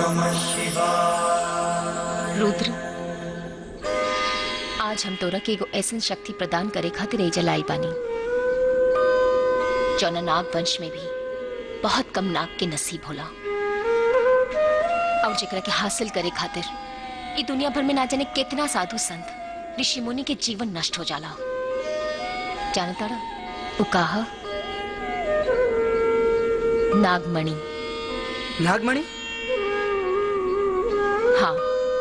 रुद्र आज हम तोरा के एगो ऐसन शक्ति प्रदान करे खातिर एजा लाई बानी जौना नाग वंश में भी बहुत कम नाग के नसीब होला और जेकरा के हासिल करे खातिर ई दुनिया भर में ना जाने कितना साधु संत ऋषि मुनि के जीवन नष्ट हो जाला जानता वो कहा नागमणि नागमणि हाँ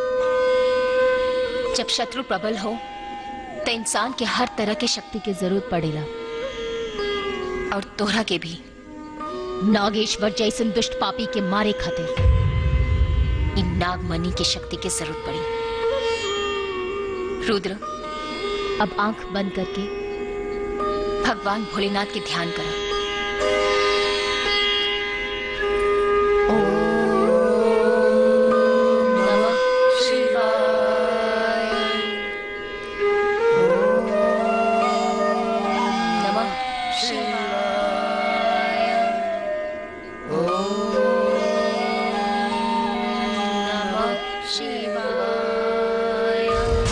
जब शत्रु प्रबल हो तो इंसान के हर तरह के शक्ति की जरूरत पड़ेला और तोहरा के भी नागेश्वर जैसन दुष्ट पापी के मारे खातिर इन नागमणि की शक्ति की जरूरत पड़ी रुद्र अब आंख बंद करके भगवान भोलेनाथ के ध्यान करा नमः शिवाय नमः शिवाय नमः शिवाय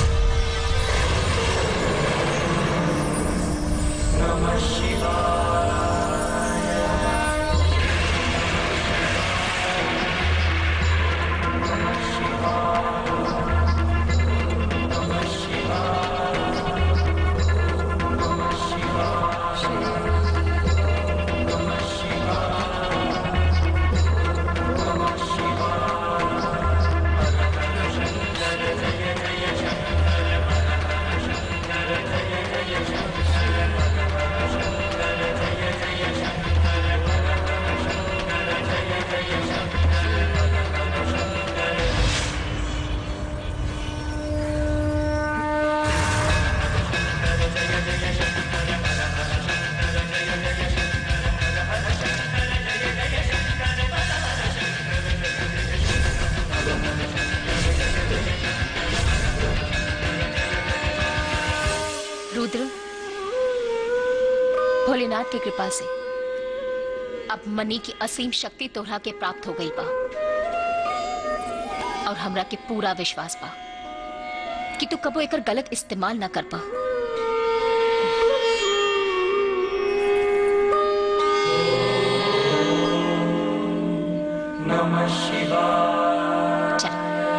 रुद्र भोलेनाथ की कृपा से अब मनी की असीम शक्ति तोहरा के प्राप्त हो गई बा और हमरा के पूरा विश्वास बा कि तू कबो एकर गलत इस्तेमाल ना कर पा चल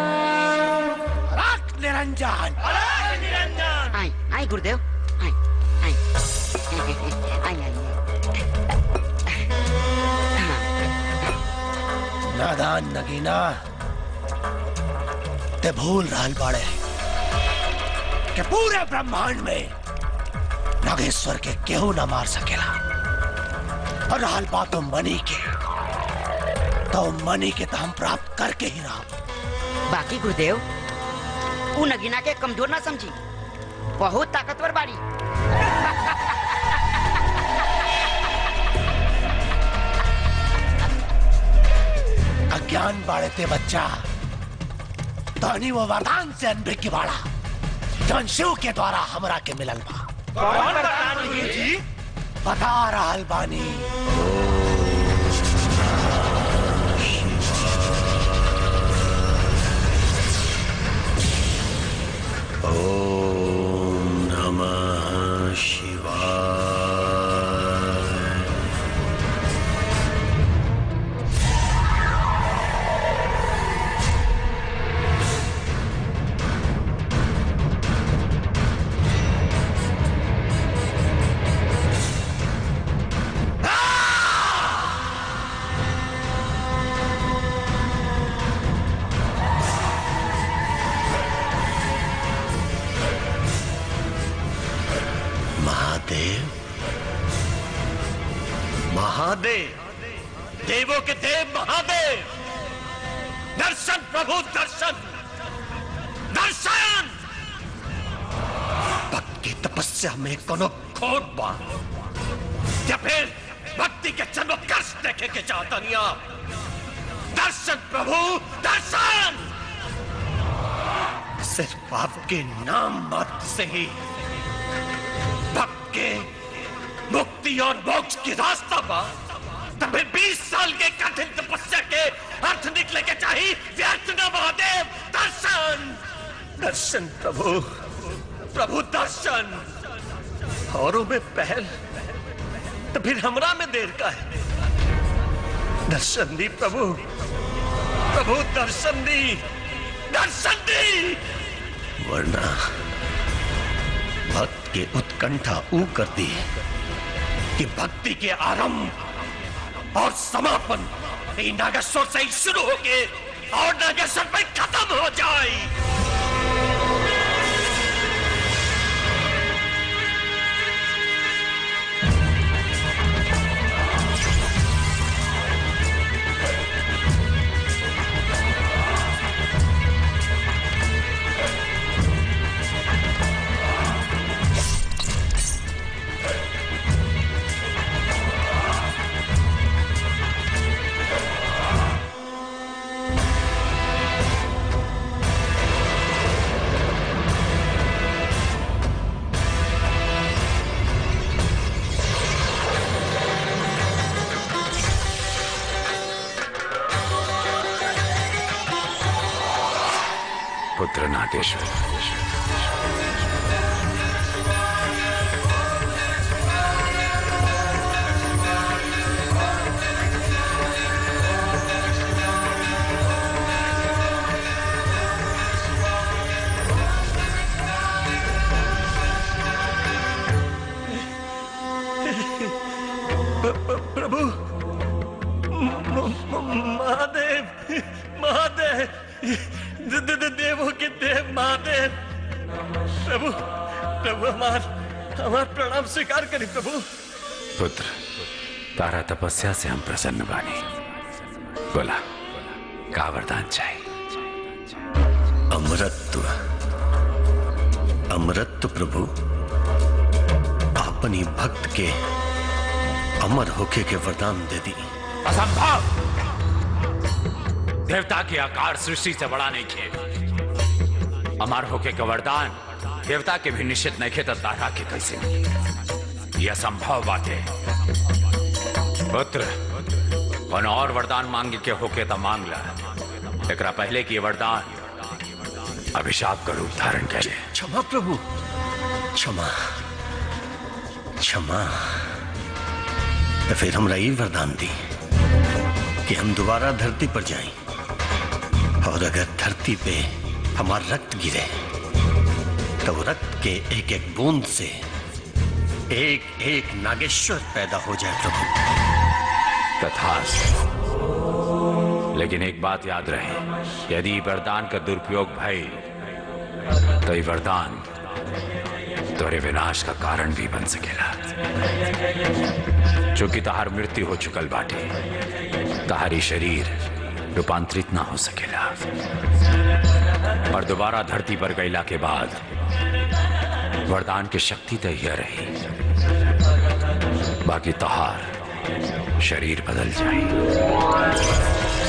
रख निरंजन आई आई गुरुदेव आई आई आई आई नादान नगीना ते भूल रहल बाड़े कि पूरे ब्रह्मांड में नागेश्वर के केहू न मार सकेला और रहल बात मनी के तो मनी के तो हम प्राप्त करके ही रहा बाकी गुरुदेव उ नगीना के कमजोर ना समझी बहुत ताकतवर बाड़ी अज्ञान बाड़े ते बच्चा तनी वो वरदान से अनभिज्ञ बाड़ा जौन शिव के द्वारा हमरा के मिलल बा कौन वरदान जी बता रहल बानी ओम नमः शिवाय महादेव महादेव देवों के देव महादेव दर्शन प्रभु दर्शन दर्शन भक्ति तपस्या में कोनो खोट बा या फिर भक्ति के जन्म कष्ट देखे के चाहतनिया दर्शन प्रभु दर्शन सिर्फ आपके नाम मात्र से ही भक्त के मुक्ति और मोक्ष की रास्ता पा तभी 20 साल के कठिन तपस्या के अर्थ निकले के चाहिए दर्शन प्रभु प्रभु दर्शन औरों में पहल तो फिर हमरा में देर का है दर्शन दी प्रभु प्रभु दर्शन दी दर्शन दी वरना भक्त के उत्कंठा ऊ कर दी कि भक्ति के आरंभ और समापन ये नागेश्वर से ही शुरू होके और नागेश्वर में खत्म हो जाए पुत्र नागेश्वर प्रभु म- म- महादेव महादेव द- द- द- देवों के देव महादेव प्रभु प्रभु हमार हमार प्रणाम स्वीकार करी प्रभु पुत्र तारा तपस्या से हम प्रसन्न बानी बोला का वरदान चाहिए अमरत्व अमरत्व प्रभु अपनी भक्त के अमर होके के वरदान दे दी असंभव देवता के आकार सृष्टि से बड़ा नहीं खे अमर होके का वरदान देवता के भी निश्चित नहीं खे तो तारा के कैसे मिली? यह असंभव बात है पुत्र कौन और वरदान मांगे के होके तो मांग ला एकरा पहले की ये वरदान अभिशाप का रूप धारण करे क्षमा प्रभु क्षमा क्षमा तो फिर हमरा ये वरदान दी कि हम दोबारा धरती पर जाएं और अगर धरती पे हमारा रक्त गिरे तो वो रक्त के एक एक बूंद से एक एक नागेश्वर पैदा हो जाए प्रभु तथास्तु लेकिन एक बात याद रहे यदि वरदान का दुरुपयोग भई तो ये वरदान तोरे विनाश का कारण भी बन सकेला चूंकि तहार मृत्यु हो चुकल बाटे तहारी शरीर रूपांतरित ना हो सकेला और दोबारा धरती पर गईला के बाद वरदान की शक्ति तो यह रही बाकी तहार शरीर बदल जाए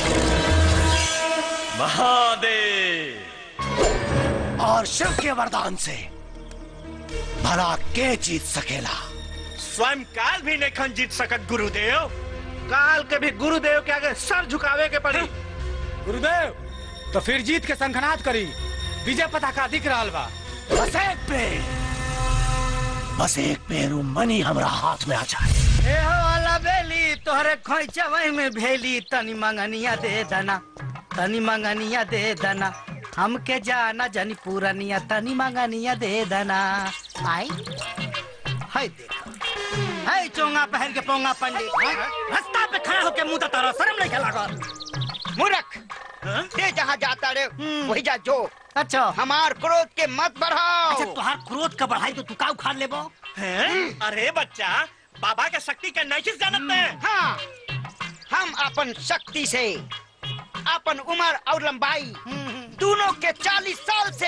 महादेव और शिव के वरदान से भला के जीत सकेला स्वयं काल भी नहीं जीत सकत गुरुदेव काल के भी गुरुदेव के आगे सर झुकावे के पड़ी गुरुदेव तो फिर जीत के संखनाद करी विजय पताका दिख रहा बा बस एक पेड़ बस एक पेरू मनी हमरा हाथ में आ जाए ए हो वाला बेली तोहरे खोइचवई में भेली तनी मंगनिया दे दना तनी मंगनिया दे दना हमके जाना जनी पूरनिया तनी मंगनिया दे दना आई हाय देखो हाय चोंगा पहन के पोंगा पंडित हाय, रास्ता पे खड़ा होके मुंह तारा शर्म नहीं लागल मूर्ख ते जहाँ जाता रे वही जा जो अच्छा हमार क्रोध के मत बढ़ाओ अच्छा तुहार क्रोध का बढ़ाई तो तू का उखाड़ लेबो हैं? अरे बच्चा बाबा के शक्ति के नहीं जानत है हाँ हम अपन शक्ति से अपन उम्र और लंबाई दोनों के चालीस साल से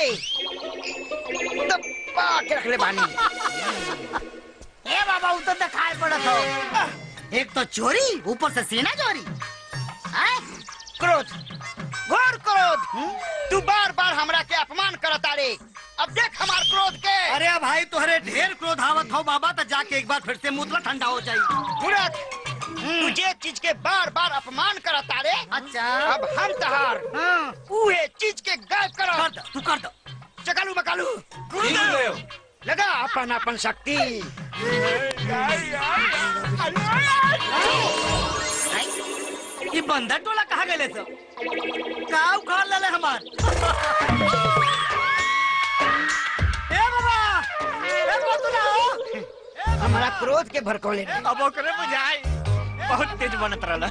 दबा के रख ले बानी ए बाबा उ तो दिखाई पड़त हो एक तो चोरी ऊपर से सीना चोरी हैं? क्रोध घोर क्रोध तू बार बार हमरा के अपमान करता रे अब देख हमार क्रोध के अरे भाई तुहरे ढेर क्रोध आवत हो बाबा तो जाके एक बार फिर से मुतला ठंडा हो जाई मूर्ख तू जे चीज के बार बार अपमान करता रे अच्छा अब हम तहार हाँ, उहे चीज के गायब कर करो दो तू कर दो चकालू मकालू लगा अपन अपन शक्ति ये बंदर टोला कहाँ गए सब का उखाड़ ले हमार ए बाबा ए बतुला हो हमारा क्रोध के भड़कौले में। अब ओकरे बुझाई बहुत तेज बनत रहला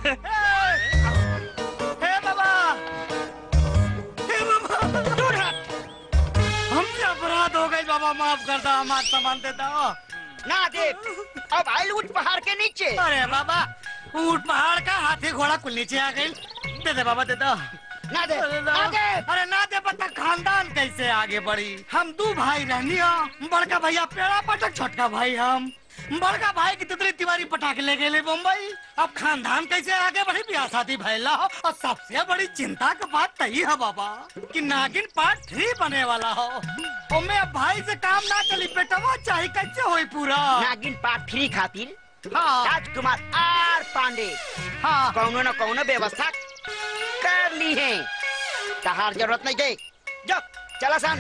हे बाबा हे बाबा दूर हट हमसे अपराध हो गई बाबा माफ कर दो हमार सामान दे दो ना दे अब आइल उठ पहाड़ के नीचे अरे बाबा ऊंट पहाड़ का हाथी घोड़ा कुल नीचे आ गई दे दे बाबा दे दो ना दे अरे ना- आगे अरे ना दे पता खानदान कैसे आगे बढ़ी हम दो भाई रहनी हो बड़का भैया पेड़ा पटक छोटका भाई हम बड़का भाई की तितली तिवारी पटाखे ले गए मुंबई अब खानदान कैसे आगे बढ़ी ब्याह शादी भैला हो और सबसे बड़ी चिंता की बात तही है बाबा कि नागिन पार्ट थ्री बने वाला हो ओमे अब भाई से काम ना चली बेटवा चाहे कैसे होई पूरा नागिन पार्ट थ्री खातिर हाँ राजकुमार आर पांडे हाँ कौनो न कौनो व्यवस्था कर ली है तहार जरूरत नहीं गई जो चला सन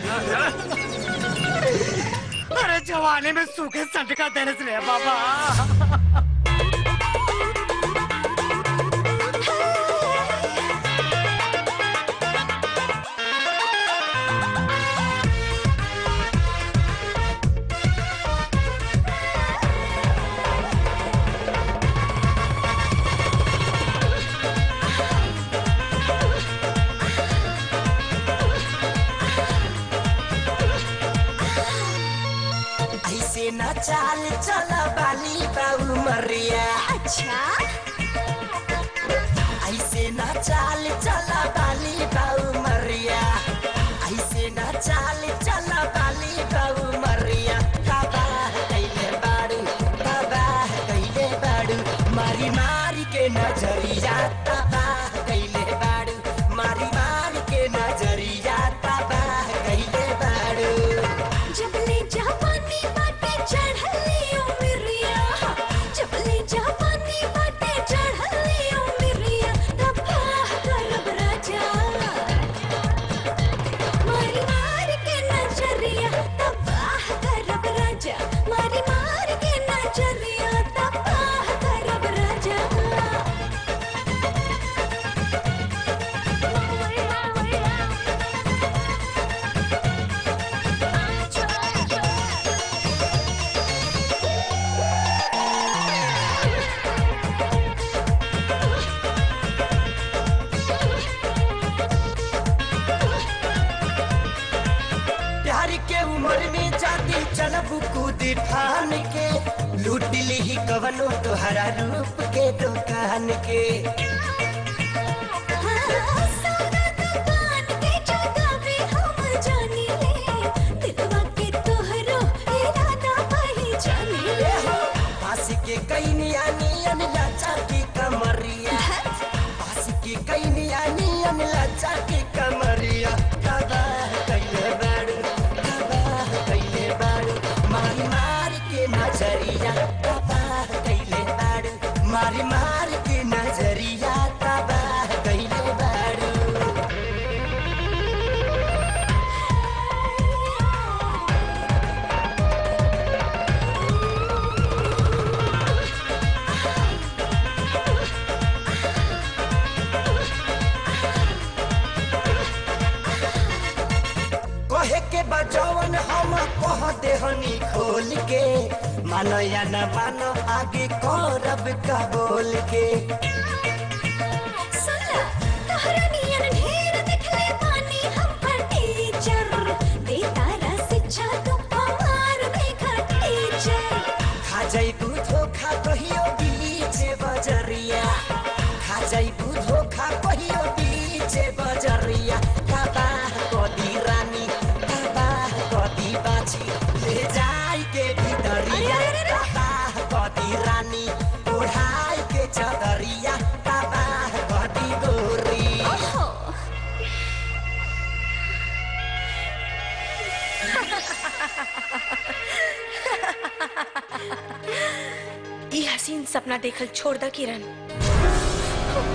अरे जवानी में सूखे संटका देने से रे बाबा ऐसे न चाल चला बाली बाबू मरिया अच्छा ऐसे न चाल चला बाली बाबू मरिया ऐसे न चाल चला बाली बाबू मरिया तबाह कैले बाड़ू तबाह कैले बाड़ू मारी मारी के नजरिया तबाह कैले बाड़ू मारी मारी के नजरिया तबाह कैले बाड़ू जबले जापानी बाटे चढ़ली उमरिया जबले जापानी बाटे चढ़ली उमरिया तबाह करब राजा मारी मार के नजरिया तबाह करब राजा मारी मार के नजरिया तबाह करब राजा प्यार के उम्र में जाती चलब कूद फान के लूट ली कवनो तोहरा रूप के दुकान के पास के कई नियानियन लाचा की कमरिया पास के कई नियानियन लाचा की कमरिया तबाह कैले बाड़ू तबाह कैले बाड़ू मारी मार के नजरिया तबाह कैले बाड़ू मारी मार के नजरिया तबाह कैले बाड़ू कहे के बचवन हम कह देहनी खोल के मानो या न मानो आगे करब का बोल के खा जाई धोखा कहियो बीच बजरिया खा जाई धोखा कहियो बीच बजरिया तबाह कदी रानी तबाह कदी बाछी ले जाई के भीतरिया तबाह कदी रानी ओढ़ाई के चदरिया तबाह कदी गोरी ई हसीन सपना देखल छोड़ द किरण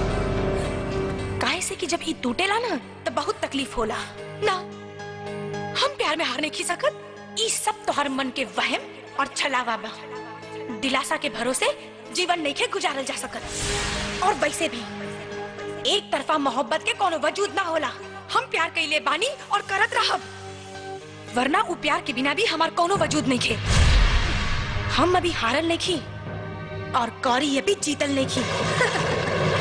काहे से कि जब ई टूटेला ना तो बहुत तकलीफ होला ना हम प्यार में हार नहीं खी सकत ई सब तोहर मन के वहम और छलावा बा दिलासा के भरोसे जीवन नहीं के गुजारल जा सकत और वैसे भी एक तरफा मोहब्बत के कोनो वजूद ना होला हम प्यार कइले बानी और करत रहब वरना उ प्यार के बिना भी हमार कोनो वजूद नहीं खे हम अभी हारल नहीं खी और कौरी ये भी जीतल नहीं खी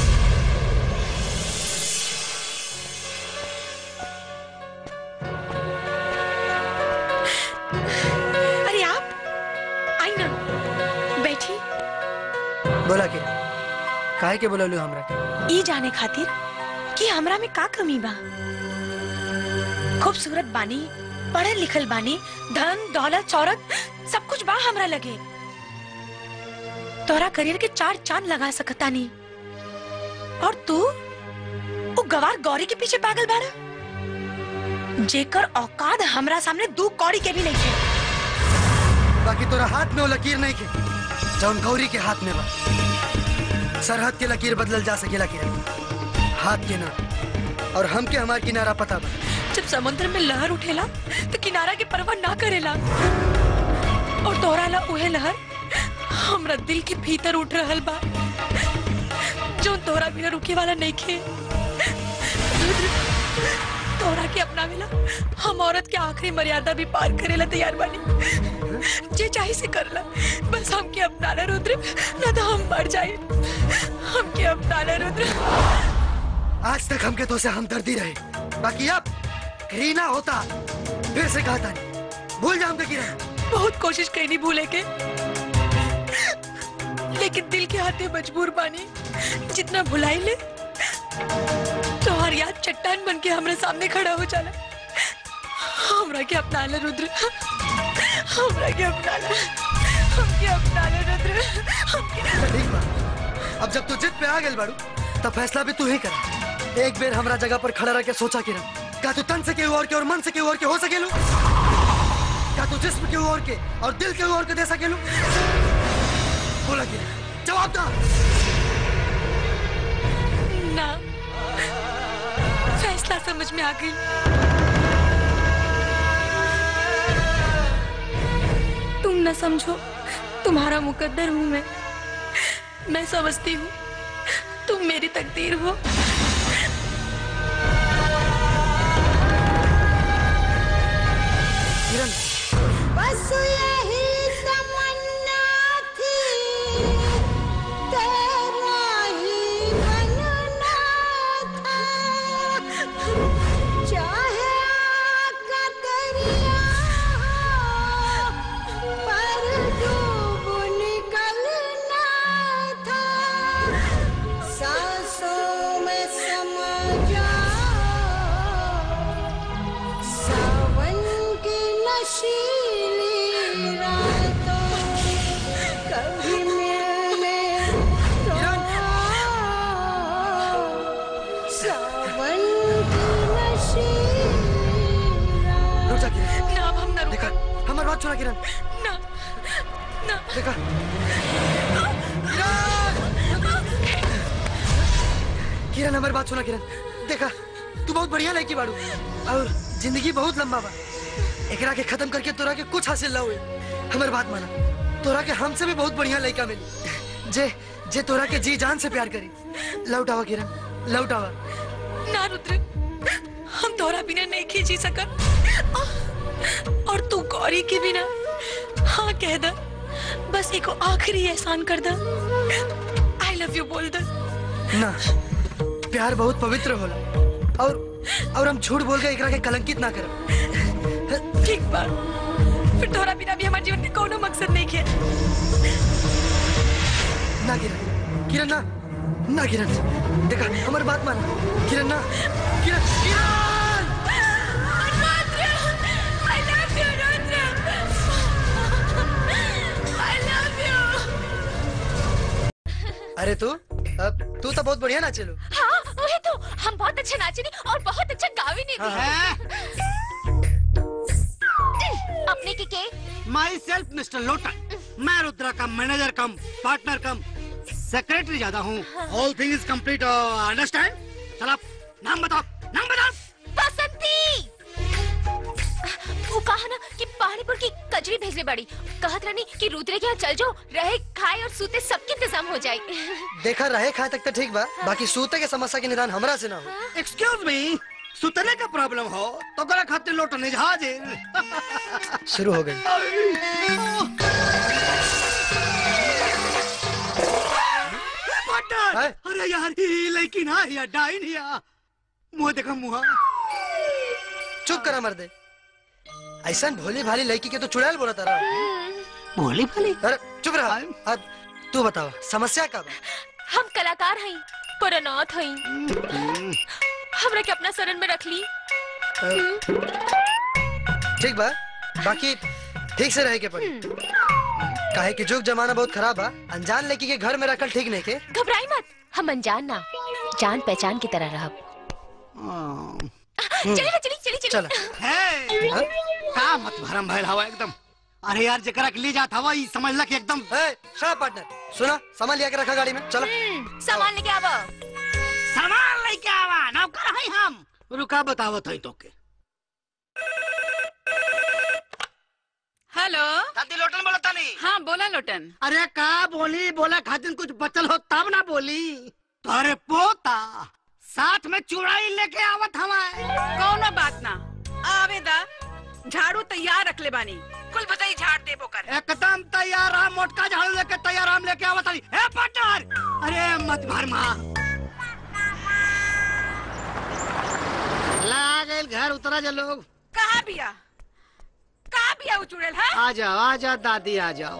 अरे आप आई ना बैठी बोला के काहे के बोललू हमरा के ई जाने खातिर कि हमरा में का कमी बा खूबसूरत बानी पढ़ल लिखल बानी धन दौलत शौहरत सब कुछ बा हमरा लगे तोरा करियर के चार चांद लगा सकता नी और तू वो गवार गौरी के पीछे पागल बाड़ा जेकर औकात हमरा सामने दू कौड़ी के भी नहीं है बाकी तोरा हाथ में वो लकीर नहीं के जौन गौरी के हाथ में बा सरहद के लकीर बदलल जा सकेला के हाथ के ना और हम के हमार किनारा पता बा जब समुद्र में लहर उठेला तो किनारा के परवाह ना करेला और तोहरा ला उहे लहर हमरा दिल के भीतर उठ रहल बा जो तोहरा बिना रुके वाला नहीं खे तोहरा के अपना मिला हम औरत के आखिरी मर्यादा भी पार करेला तैयार बानी जे चाहे से करला बस हमके अपना ला रुद्र ना तो हम मर जाए हमके अपना ला रुद्र आज तक हमके तो से हमदर्दी रहे बाकी अब घृणा होता फिर से कहता नहीं भूल जा हमके किरण बहुत कोशिश करी भूले के लेकिन दिल के हाथे मजबूर बानी जितना भुलाई ले तो हर याद चट्टान बन के हमारे सामने खड़ा हो जाला हमरा के अपना ले रुद्र हमरा के अपना ले हमके अपना ले रुद्र हमके ठीक बा अब जब तू जिद पे आ गेल बाड़ू तब फैसला भी तू ही कर एक बेर हमरा जगह पर खड़ा रह के सोचा किरण का तू तन से केहू और के और मन से केहू और के हो सकेलू का तू जिस्म केहू और के और दिल केहू और के दे सकेलू बोला किरण जवाब दा ना फैसला समझ में आ गई तुम न समझो तुम्हारा मुकद्दर हूँ मैं मैं समझती हूँ तुम मेरी तकदीर हो किरण बस यही तमन्ना थी तेरा ही बनना था चाहे आग का दरिया हो, पर डूब निकलना था सांसों में समा जाओ सावन की नशीली रातों कभी मिलने तो आओ। सावन की नशीली रुक जा किरण ना अब हम न देखा रुका हमारी बात सुना किरण ना ना देखा किरण हमारी बात सुना किरण देखा तू बहुत बढ़िया लड़की बाड़ू और जिंदगी बहुत लंबा बा एकरा के खत्म करके तोरा के कुछ हासिल ना हुए हमारी बात माना तोरा के हमसे भी बहुत बढ़िया लड़का मिली जे जे तोरा के जी जान से प्यार करी लौट आवा किरण लौट आवा ना रुद्र हम तोरा बिना नहीं खींची सकत और तू गौरी के बिना हाँ कह द बस एक आखिरी एहसान कर द आई लव यू बोल द ना प्यार बहुत पवित्र होला और और हम झूठ बोल के एकरा के कलंकित ना करब ठीक बा फिर तोरा बिना भी हमारे जीवन में कोनो मकसद नहीं है ना किरण किरण ना ना किरण देखा हमारी बात मान किरण ना किरण किरण I love you, Rudra. I love you. अरे तू अब तू तो बहुत बढ़िया ना चलो हाँ वही तो हम बहुत अच्छा नाचे नहीं और बहुत अच्छा गावे नहीं अपने के के माई सेल्फ मिस्टर लोटन मैं रुद्रा का manager cum partner cum secretary ज्यादा हूँ all thing is complete understand चल आप नाम बताओ नाम बताओ बसंती ले बड़ी कहत रानी कि रुद्रे के यहाँ चल जाओ रहे खाए और सूते सबके इंतजाम हो जाए देखा रहे खाए तक तो ठीक बा बाकी सूते के समस्या के निदान हमरा से ना हो एक्सक्यूज मी सुतने का प्रॉब्लम हो तो करा खातिर लौटने जहाज शुरू हो गई अरे यार ये लड़की ना या डाइन या मुंह देखा मुंह चुप करा मर्दे ऐसा भोली भाली लड़की के तो चुड़ैल बोला तारा भोली भाली अरे चुप रहा अब तू बताओ समस्या का बा हम कलाकार हई पर अनाथ हई हमरा के अपना शरण में रख ली ठीक बा बाकी ठीक से रहे के पड़ी काहे कि जुग जमाना बहुत खराब बा अनजान लड़की के घर में रखल ठीक नहीं के घबराई मत हम अनजान ना जान पहचान की तरह रहब चली ना चली चली चली है का मत भरम भैल हवा एकदम अरे यार जकरा के ले जात हवा ई समझ ला कि एकदम शराब पार्टनर सुना सामान लिया के रखा गाड़ी में चलो सामान लेके आवा सामान लेके आवा नौकर हई हम रुका बतावत हई तोके हेलो दादी लोटन बोला तानी हाँ बोला लोटन अरे का बोली बोला खातिर कुछ बचल हो तब ना बोली अरे पोता साथ में चुड़ाई लेके आवत हमारे कौनो बात ना आवेदा झाड़ू तैयार रख ले बानी कुल बताई झाड़ देबो कर एकदम तैयार हम मोटका झाड़ू लेके तैयार हम लेके आवत हई ए पार्टनर अरे मत भर मां ला गए घर उतरा जा लोग कहाँ बिया कहाँ बिया वो चुड़ैल है आ जाओ आ जाओ दादी आ जाओ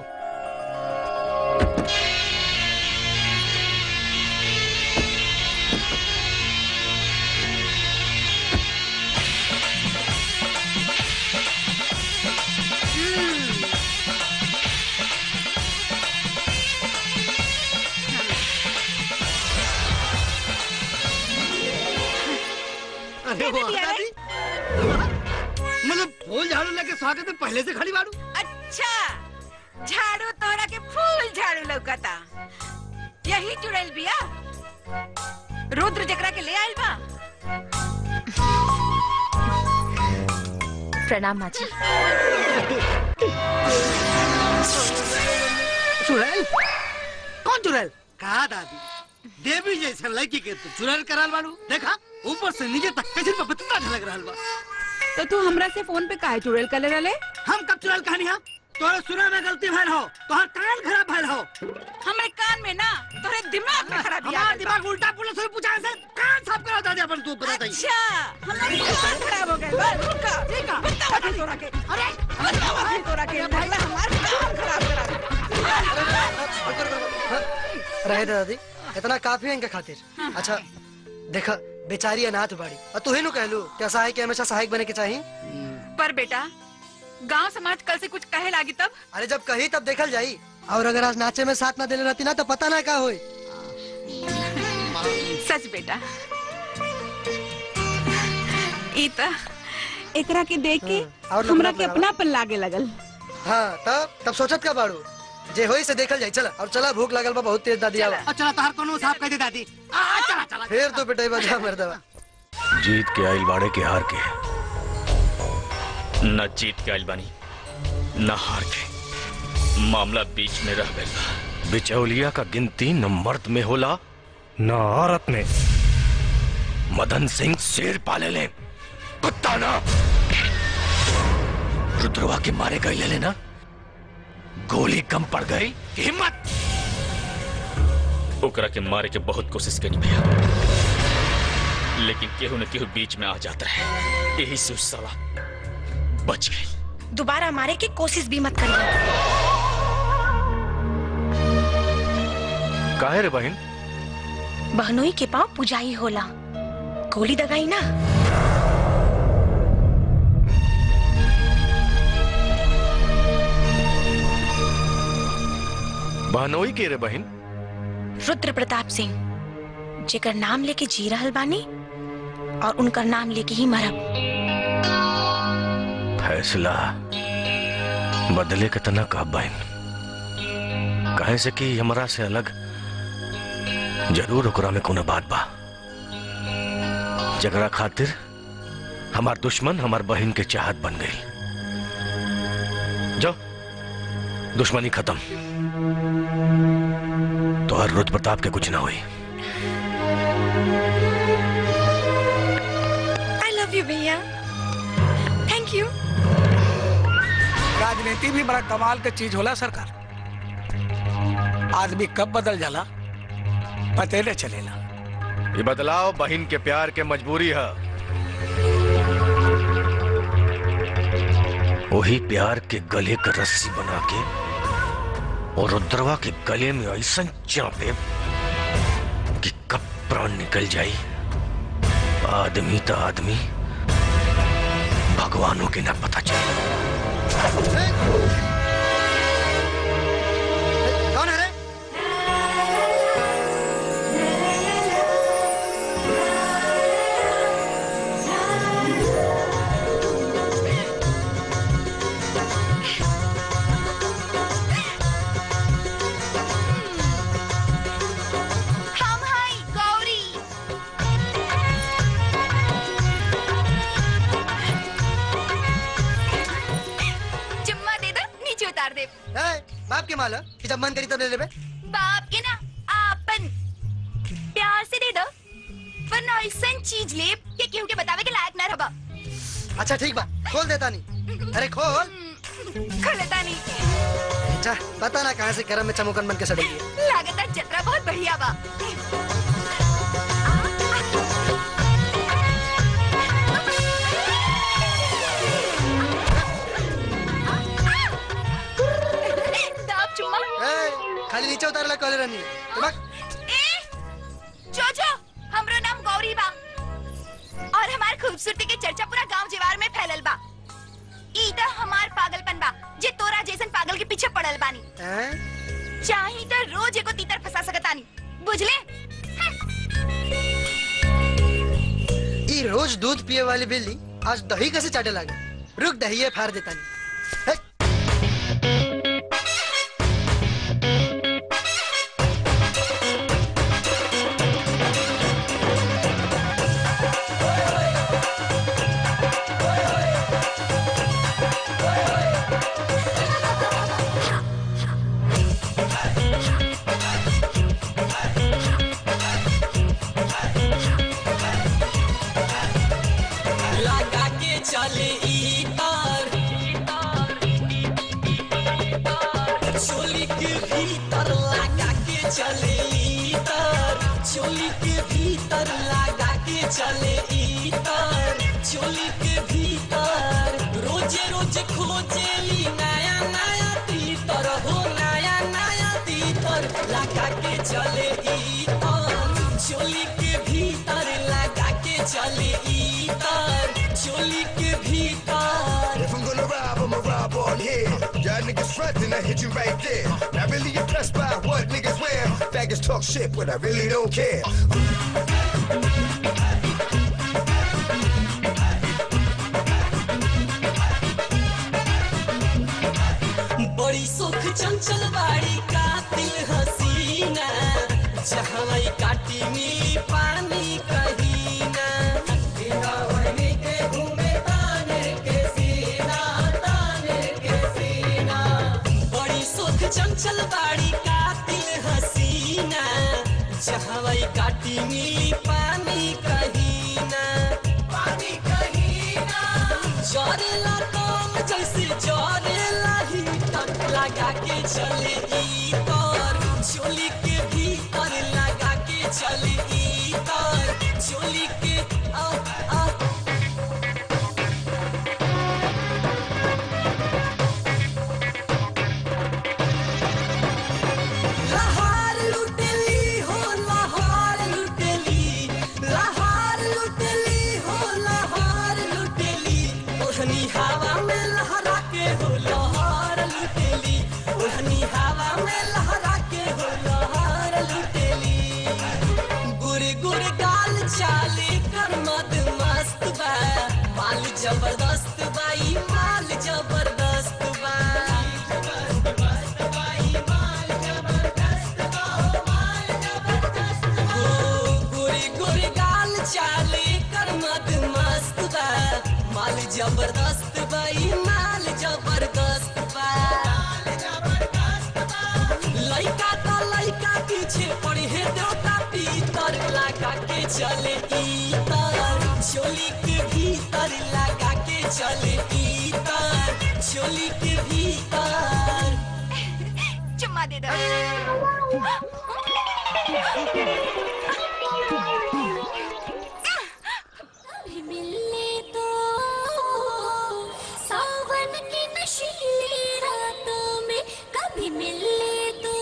अरे कैसे वाह, दिया रे? दादी मतलब फूल झाड़ू लेके स्वागत में पहले से खड़ी बाड़ू अच्छा झाड़ू तोरा के फूल झाड़ू लौकता यही चुड़ैल बिया रुद्र जकरा के ले आइल बा प्रणाम माँ जी चुड़ैल कौन चुड़ैल कहा दादी देवी जैसे लड़की के तो चुड़ैल कराल बाड़ू देखा ऊपर से नीचे तक कैसे पे बतता झलक रहल बा तो तू हमरा से फोन पे काहे चुड़ैल कर रहे हम कब चुड़ैल कहानी हा तोरे सुना में गलती भइल हो तोहर कान खराब भइल हो हमरे कान में ना तोरे दिमाग में खराबी आ हमार गइल बा। दिमाग उल्टा पुलिस से पूछा से कान साफ करा दादी अपन तू बता अच्छा हमारे कान खराब हो गए बा रुका रुका बताओ फिर तोरा के अरे बताओ फिर तोरा के भगला हमार कान खराब करा रहे दे दादी इतना काफी है इनके खातिर अच्छा देखा बेचारी अनाथ बाड़ी और तू ही नु कहलू क्या सहायक के हमेशा सहायक बने के चाहिए पर बेटा गांव समाज कल से कुछ कहे लागी तब अरे जब कही तब देखल जाई और अगर आज नाचे में साथ ना देले रहती ना तो पता ना का होई सच बेटा ई त एकरा के देख के और हमरा लफड़ा के बनावा। अपना पर लागे लगल हाँ तब तब सोचत का बाड़ू जे होई से देखल जाई चला और चला भूख लगल बा बहुत तेज दादी आवा अच्छा तोहर कोनो साफ कह दे दादी आ चला चला फिर तो पिटाई बजा मर्दवा जीत के आइल बाड़े के हार के न जीत के आइल बानी न हार के मामला बीच में रह गइल बा बिचौलिया का गिनती न मर्द में होला न औरत में मदन सिंह शेर पाले ले कुत्ता ना रुद्रवा के मारे गए ले लेना गोली कम पड़ गई कि हिम्मत ओकरा के मारे के बहुत कोशिश करी भैया लेकिन केहू न केहू बीच में आ जाता है यही से उस साला बच गई दोबारा मारे की कोशिश भी मत करिए काहे रे बहन बहनोई के पाँव पुजाई होला गोली दगाई ना बहनोई के रे बहन रुद्र प्रताप सिंह जेकर नाम लेके जी रहल बानी और उनकर नाम लेके ही मरब फैसला बदले के तना का बहन काहे से कि हमरा से अलग जरूर ओकरा में कोनो बात बा जगरा खातिर हमार दुश्मन हमार बहन के चाहत बन गई जो दुश्मनी खत्म तो हर रुद्र प्रताप के कुछ ना हुई आई लव यू भैया थैंक यू राजनीति भी बड़ा कमाल के चीज होला सरकार आदमी कब बदल जाला पते न चलेला ये बदलाव बहन के प्यार के मजबूरी है वही प्यार के गले का रस्सी बना के और रुद्रवा के गले में ऐसा चापे कि कब प्राण निकल जाई आदमी तो आदमी भगवानों के ना पता चले कौन है रे हम हाय गौरी चुम्मा दे दो नीचे उतार दे ए, बाप के माल है कि जब मन करी तब ले लेबे बाप के ना आपन प्यार से दे दो वरना ऐसा चीज ले कि केहू के बतावे के लायक ना रहबा अच्छा ठीक बा खोल देता नहीं अरे खोल खोलता नहीं जा पता ना कहाँ से गरम में चमुकन बन के सड़ेगी लागता जतरा बहुत बढ़िया बा दाब चुम्मा ए, खाली नीचे उतारला कॉलर रानी दिमाग जो जो हमरो नाम गौरी बा और हमार खूबसूरती के चर्चा पूरा गांव जीवार में फैलल बा ई त हमार पागलपन बा जे तोरा जैसन पागल के पीछे पड़ल बानी हैं? चाही तो रोज एको तीतर फंसा सकतानी बुझले ई रोज दूध पिए वाली बिल्ली आज दही कैसे चाटे लागे रुक दही फाड़ देता नहीं लगा के चले ई तार चोली के भीतर लगा के चले ई तार चोली के भीतर लगा के चले ई तार चोली के भीतर रोजे रोज खोजेली नया नया तीतर हो नया नया तीतर लगा के चले ई तार चोली के भीतर लगा के चले ई तार चोली के भीतर If I'm gonna rob, I'ma rob on here. Y'all niggas frontin', I hit you right there. Not really impressed by what niggas wear. Faggots talk shit, but I really don't care. बड़ी सुख चंचल बाड़ी कातिल हसीना जहाँ काटी मिली पानी कहीना बिना वहनी के घूमे ताने के सीना ताने के सीना बड़ी सुख चंचल बाड़ी कातिल हसीना जहाँ काटी मिली पानी कहीना पानी कहीना जरेला काम जैसे जरेला ही तक लगा के चले ई तार चोली के भीतर लगा के चले ई तार चोली के आ आ लहार लुटेली हो लहार लुटेली लहार लुटेली हो लहार लुटेली ओढ़नी हवा में लहरा के हो लहार लुटेली ओढ़नी हवा में लहरा के हो लहार लुटेली गुर गुर गाल चाले कर मद मस्त बा माल जबरदस्त बा ई माल जबरदस्त बा हो गोरी गोरी गाल चाले कर मद मस्त बा माल जबरदस्त बा ई माल जबरदस्त बा चले इतर चोली के भीतर लगा के चले इतर चोली के भीतर चुम्मा दे दो मिलने तो सावन की नशीली रातों में कभी मिलने तो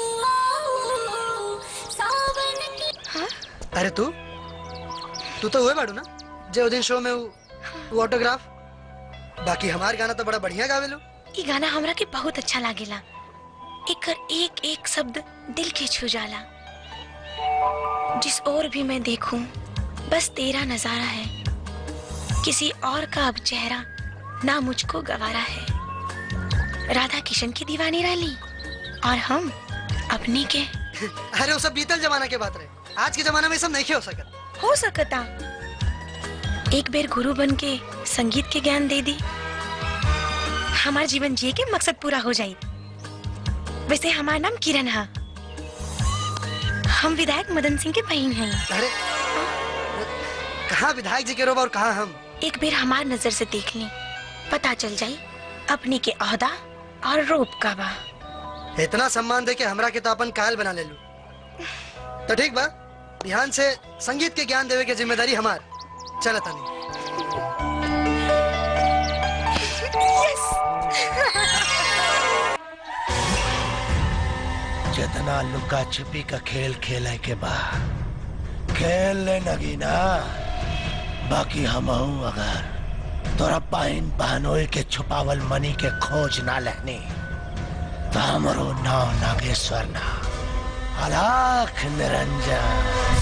सावन की अरे तू तू तो हुए बाड़ू ना जे दिन शो में वो वो ऑटोग्राफ बाकी हमार गाना तो बड़ा बढ़िया गावेलो ये गाना हमरा के बहुत अच्छा लागेला एकर एक एक शब्द दिल के छू जाला जिस ओर भी मैं देखूं बस तेरा नजारा है किसी और का अब चेहरा ना मुझको गवारा है राधा किशन की दीवानी रही और हम अपनी के अरे वो सब बीतल जमाना के बात रहे आज के जमाना में ये सब नहीं हो सकत हो सकता एक बेर गुरु बन के संगीत के ज्ञान दे दी हमार जीवन जिए के मकसद पूरा हो जाई वैसे हमार नाम किरण है हम विधायक मदन सिंह के बहन हैं अरे कहाँ विधायक जी के रोब और कहाँ हम एक बेर हमार नजर से देख ली पता चल जाई अपने के अहदा और रूप का बा इतना सम्मान दे के हमरा के तो अपन कायल बना ले लू तो ठीक बा ध्यान से संगीत के ज्ञान देवे के जिम्मेदारी हमार चल तनी जितना लुका छिपी का खेल खेले के बाद खेल ले नगीना बाकी हम अगर तोरा पाइन पहनोई के छुपावल मनी के खोज ना लेनी तो हमरो नाव नागेश्वर ना अलाख निरंजन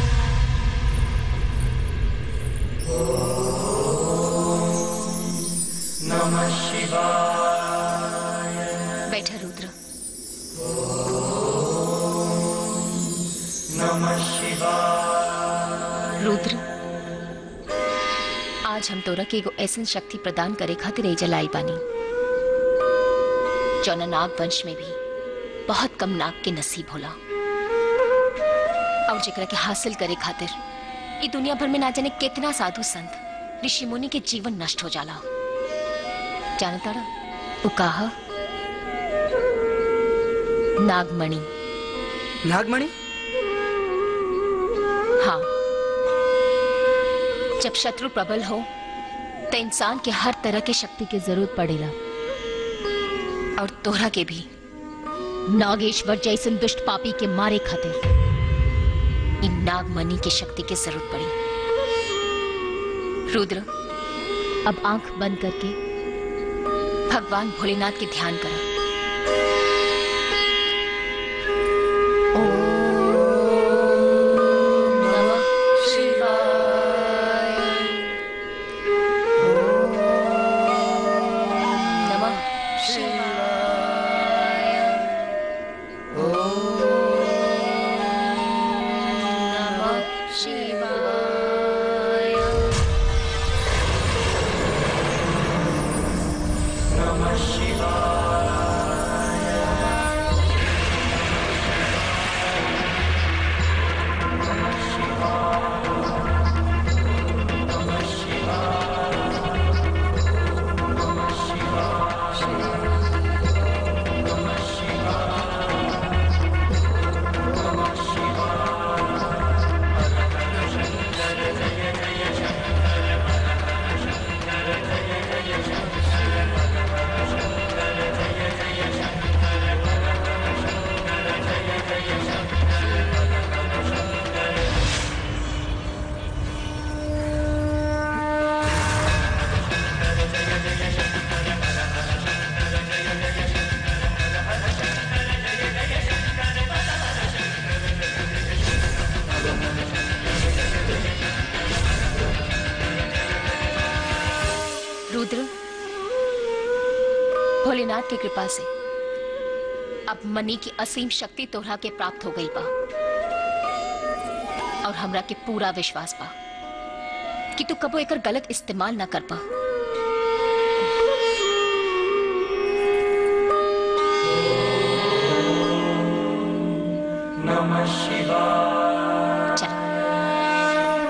नमः शिवाय बैठा रुद्र नमः शिवाय रुद्र आज हम तोरा के एगो ऐसन शक्ति प्रदान करे खातिर एजा लाई बानी जौना नाग वंश में भी बहुत कम नाग के नसीब होला और जेकरा के हासिल करे खातिर ई दुनिया भर में ना जाने कितना साधु संत ऋषि मुनि के जीवन नष्ट हो जाला जानता वो कहा नागमणि नागमणि हाँ जब शत्रु प्रबल हो तो इंसान के हर तरह के शक्ति की जरूरत पड़ेला और तोहरा के भी नागेश्वर जैसन दुष्ट पापी के मारे खातिर इन नागमणि की शक्ति की जरूरत पड़ी रुद्र अब आंख बंद करके भगवान भोलेनाथ के ध्यान करो नमः शिवाय नमः शिवाय नमः शिवाय नमः शिवाय रुद्र भोलेनाथ की कृपा से अब मनी की असीम शक्ति तोहरा के प्राप्त हो गई बा और हमरा के पूरा विश्वास बा कि तू कबो एकर गलत इस्तेमाल ना कर पा नमः शिवाय चल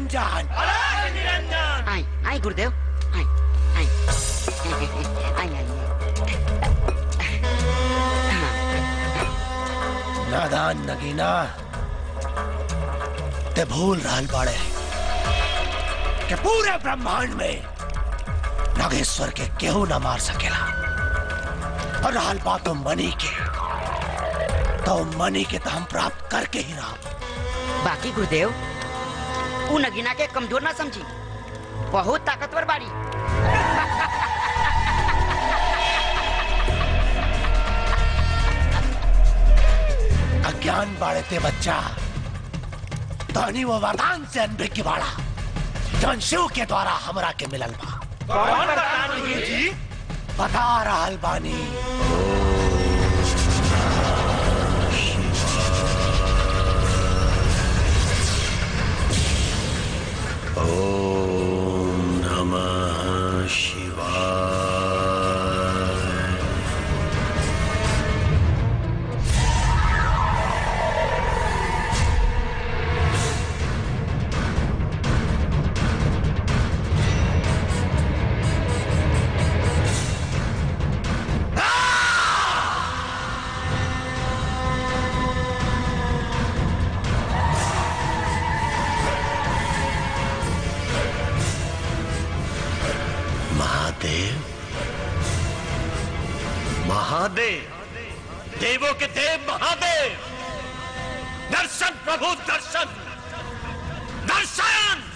निरंजन आई आई गुरुदेव आई आई आई आई नादान नगीना ते भूल रहल बाड़े कि पूरे ब्रह्मांड में नागेश्वर के केहू न मार सकेला और रहल बात मनी के तो मनी के तो हम प्राप्त करके ही रहा बाकी गुरुदेव उ नगीना के कमजोर ना समझी बहुत ताकतवर बाड़ी अज्ञान बाड़े ते बच्चा तनी वो वरदान से अनभिज्ञ की बाड़ा जौन शिव के द्वारा हमरा के मिलल बा कौन वरदान गुरुजी? बता रहल बानी ओम नमः शिवाय महादेव महादेव देवों के देव महादेव दर्शन प्रभु दर्शन दर्शन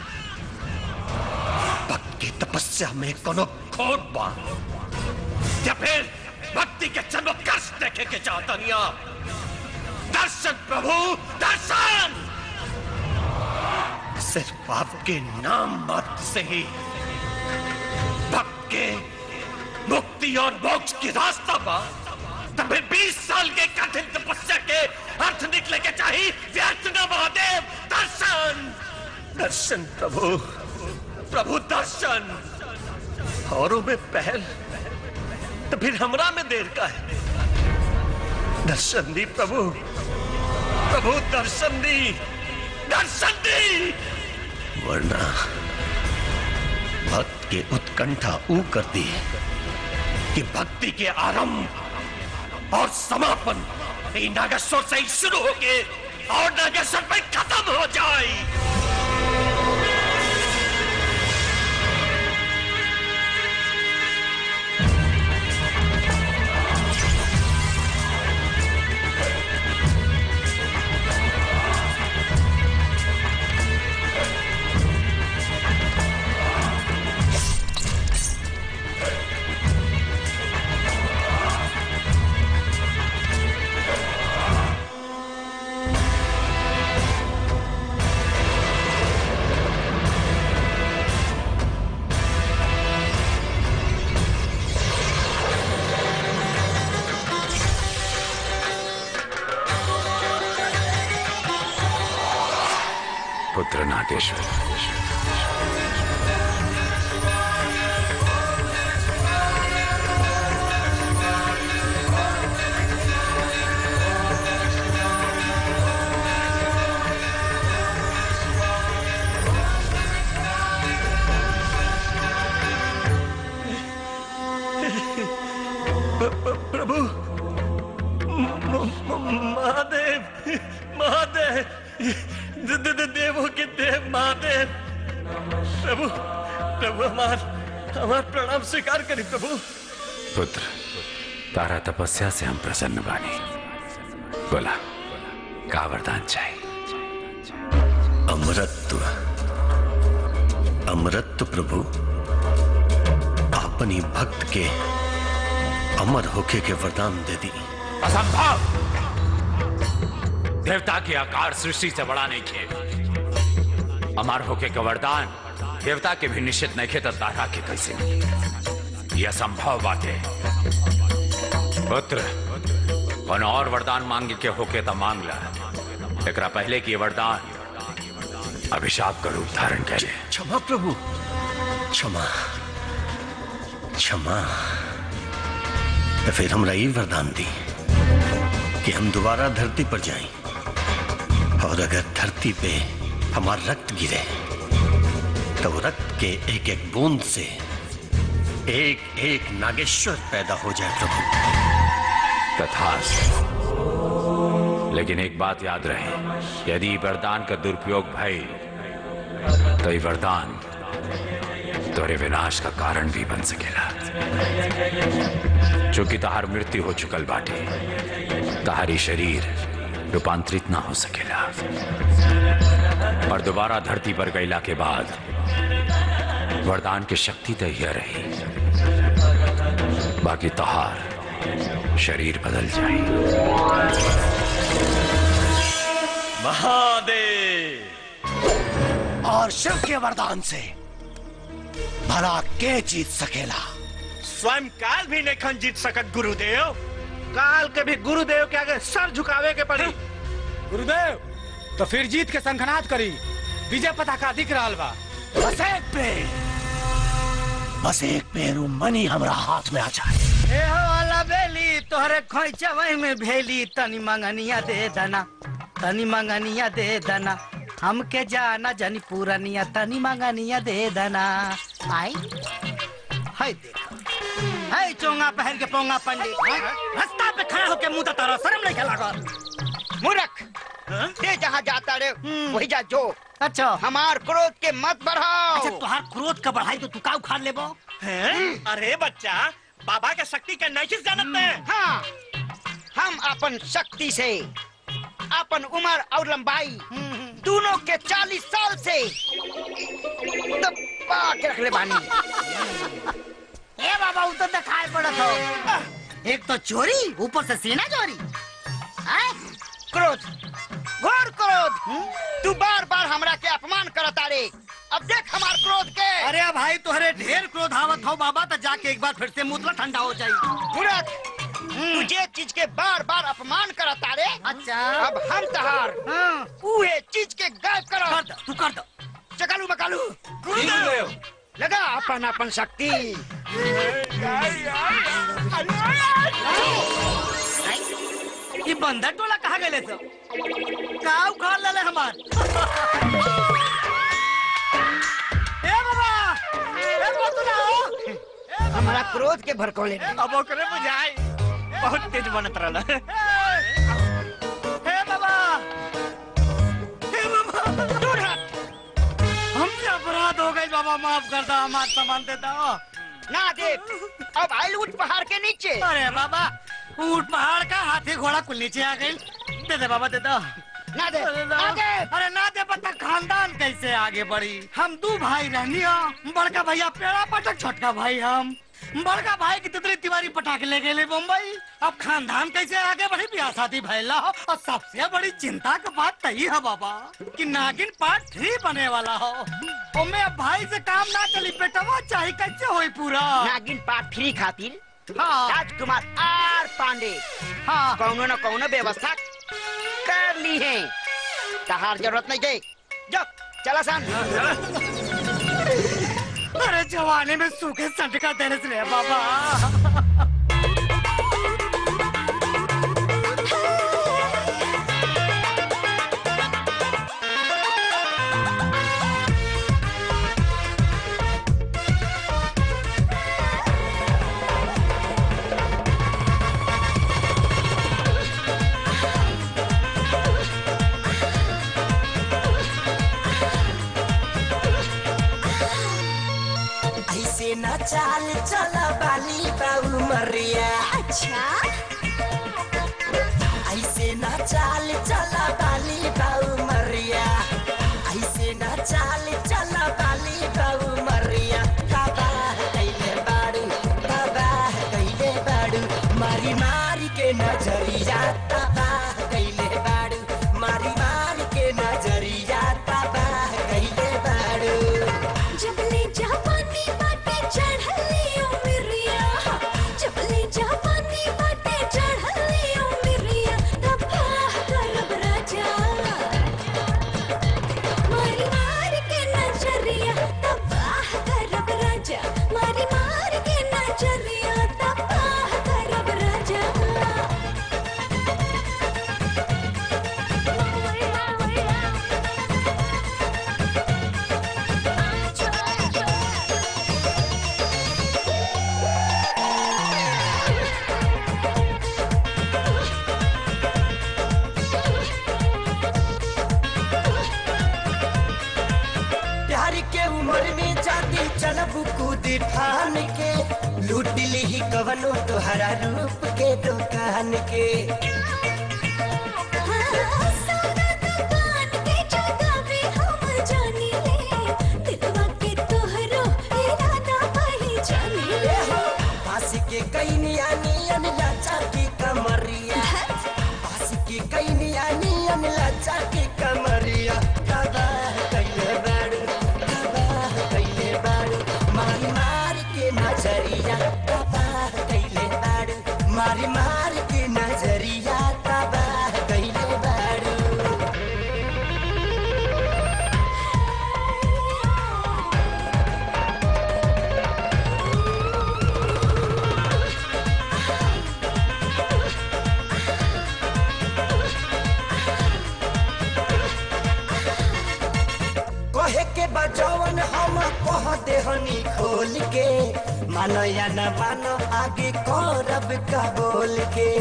भक्ति तपस्या में कोनो खोट बा या फिर भक्ति के जन्म कष्ट देखे के चाहतनिया दर्शन प्रभु दर्शन सिर्फ आपके नाम मात्र से ही भक्त के मुक्ति और मोक्ष की रास्ता पा तभी 20 साल के कठिन तपस्या के अर्थ निकले के चाहिए व्यर्थ न महादेव दर्शन दर्शन प्रभु प्रभु दर्शन औरों में पहल तो फिर हमरा में देर का है दर्शन दी प्रभु प्रभु दर्शन दी दर्शन दी वरना भक्त के उत्कंठा ऊ करती है कि भक्ति के आरंभ और समापन ये नागेश्वर से ही शुरू होके और नागेश्वर पे खत्म हो जाए पुत्र नागेश्वर प्रभु म- म- महादेव महादेव द- द- द- देवों के देव महादेव प्रभु प्रभु हमार हमार प्रणाम स्वीकार करी प्रभु पुत्र तारा तपस्या से हम प्रसन्न बानी बोला का वरदान चाहिए अमरत्व अमरत्व प्रभु अपनी भक्त के अमर होके के वरदान दे दी असंभव देवता के आकार सृष्टि से बड़ा नहीं खे अमर होके का वरदान देवता के भी निश्चित नहीं खे तो तारा के कैसे मिली? यह असंभव बात है पुत्र कौन और वरदान मांगे के होके तो मांग ला एकरा पहले की ये वरदान अभिशाप का रूप धारण करे क्षमा प्रभु क्षमा क्षमा तो फिर हमरा ये वरदान दी कि हम दोबारा धरती पर जाएं और अगर धरती पे हमारा रक्त गिरे तो रक्त के एक एक बूंद से एक एक नागेश्वर पैदा हो जाए प्रभु तथास्तु लेकिन एक बात याद रहे यदि वरदान का दुरुपयोग भई तो ये वरदान तोरे विनाश का कारण भी बन सकेला चूंकि तहार मृत्यु हो चुकल बाटे तहारी शरीर रूपांतरित ना हो सकेला और दोबारा धरती पर गईला के बाद वरदान की शक्ति तो यह रही बाकी तहार शरीर बदल जाए महादेव और शिव के वरदान से भला के जीत सकेला स्वयं काल भी नहीं खन जीत सकत गुरुदेव काल के भी गुरुदेव के आगे सर झुकावे के पड़ी गुरुदेव तो फिर जीत के संखनाद करी विजय पताका दिख रहा बा बस एक पेड़ बस एक पेरू मनी हमरा हाथ में आ जाए ए हो वाला बेली तोहरे खोइचवई में भेली तनी मंगनिया दे दना तनी मंगनिया दे दना हमके जाना जनी पूरनिया तनी मंगनिया दे दना आई हाय देखा हाय चोंगा पहन के पोंगा पंडित हाय, रास्ता पे खड़ा होके मुंह तारा शर्म नहीं लागल मूर्ख ते जहाँ जाता रे वही जा जो अच्छा हमार क्रोध के मत बढ़ाओ अच्छा तुहार क्रोध का बढ़ाई तो तू का उखाड़ लेबो अरे बच्चा बाबा के शक्ति के नहीं जानत में हाँ हम अपन शक्ति से अपन उम्र और लंबाई दोनों के चालीस साल से दबा के रख ले बानी ए बाबा उ तो दिखाई पड़त हो एक तो चोरी ऊपर से सीना चोरी हैं? क्रोध घोर क्रोध तू बार बार हमरा के अपमान करता रे अब देख हमार क्रोध के अरे भाई तुहरे ढेर क्रोध आवत हो बाबा तो जाके एक बार फिर से मुतला ठंडा हो जाई मूर्ख तू जे चीज के बार बार अपमान करता रे अच्छा अब हम तहार उहे चीज के गायब करो कर दो तू कर दो चकालू मकालू गुरुदेव लगा अपन अपन शक्ति ये बंदर टोला कहाँ गए सब का उखाड़ ले हमार ए बाबा ए बतुला हो हमारा क्रोध के भड़कौले अब ओकरे बुझाई बहुत तेज बनत रहला हे बाबा हे बाबा दूर हट हमसे अपराध हो गई बाबा माफ कर दो हमार सामान दे दो ना दे अब आइल उठ पहाड़ के नीचे अरे बाबा ऊंट पहाड़ का हाथी घोड़ा कुल नीचे आ गई दे दे बाबा दे दो ना दे अरे ना ना दे अरे ना दे पता खानदान कैसे आगे बढ़ी हम दो भाई रहनी हो बड़का भैया पेड़ा पटक छोटका भाई हम बड़का भाई की तितली तिवारी पटाखे ले गए मुंबई अब खानदान कैसे आगे बढ़ी ब्याह शादी भैला हो और सबसे बड़ी चिंता की बात तही है बाबा कि नागिन पार्ट थ्री बने वाला हो ओमे अब भाई से काम ना चली बेटवा चाहे कैसे होई पूरा नागिन पार्ट थ्री खातिर हाँ राजकुमार आर पांडे हाँ कौनो न कौनो व्यवस्था कर ली है तहार जरूरत नहीं गई जो चला सान अरे जवानी में सूखे संटका देने से रे बाबा ऐसे न चाल चला बाली बाबू मरिया अच्छा ऐसे न चाल चला बाली बाबू मरिया ऐसे न चाल चला बाली बाबू मरिया तबाह कैले बाड़ू तबाह कैले बाड़ू मारी मारी के नजरिया तबाह कैले बाड़ू मारी मारी के नजरिया तबाह कैले बाड़ू जबले जापानी बाटे चढ़ली उमरिया जबले जापानी बाटे चढ़ली उमरिया तबाह करब सूदी फान के लूट ली कवनो तोहरा रूप के दुकान के बास के कैनिया नियन लाचा की कमरिया बास के कैनिया नियन लाचा की कमरिया तबाह कैले बाड़ू तबाह कैले बाड़ू मारी मार के नजरिया तबाह कैले बाड़ू मारी मार के नजरिया तबाह कैले बाड़ू कहे के बजवन हम कह देहनी खोल के मानो या न मानो आगे करब का बोल के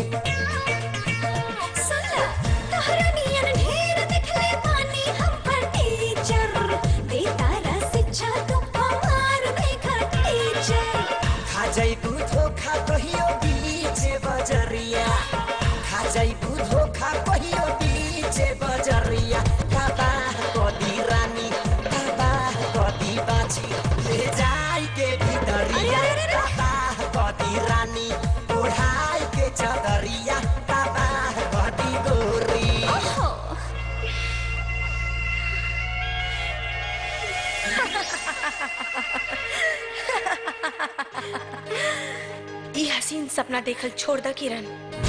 खा जाई तू धोखा कहियो बीच बजरिया खा जाई तू धोखा कहियो बीच बजरिया तबाह कदी रानी तबाह कदी बाची ले जाई के भीतरिया तबाह कदी रानी ओढ़ाई के चदरिया तबाह कदी गोरी ये हसीन सपना देखल छोड़ द किरण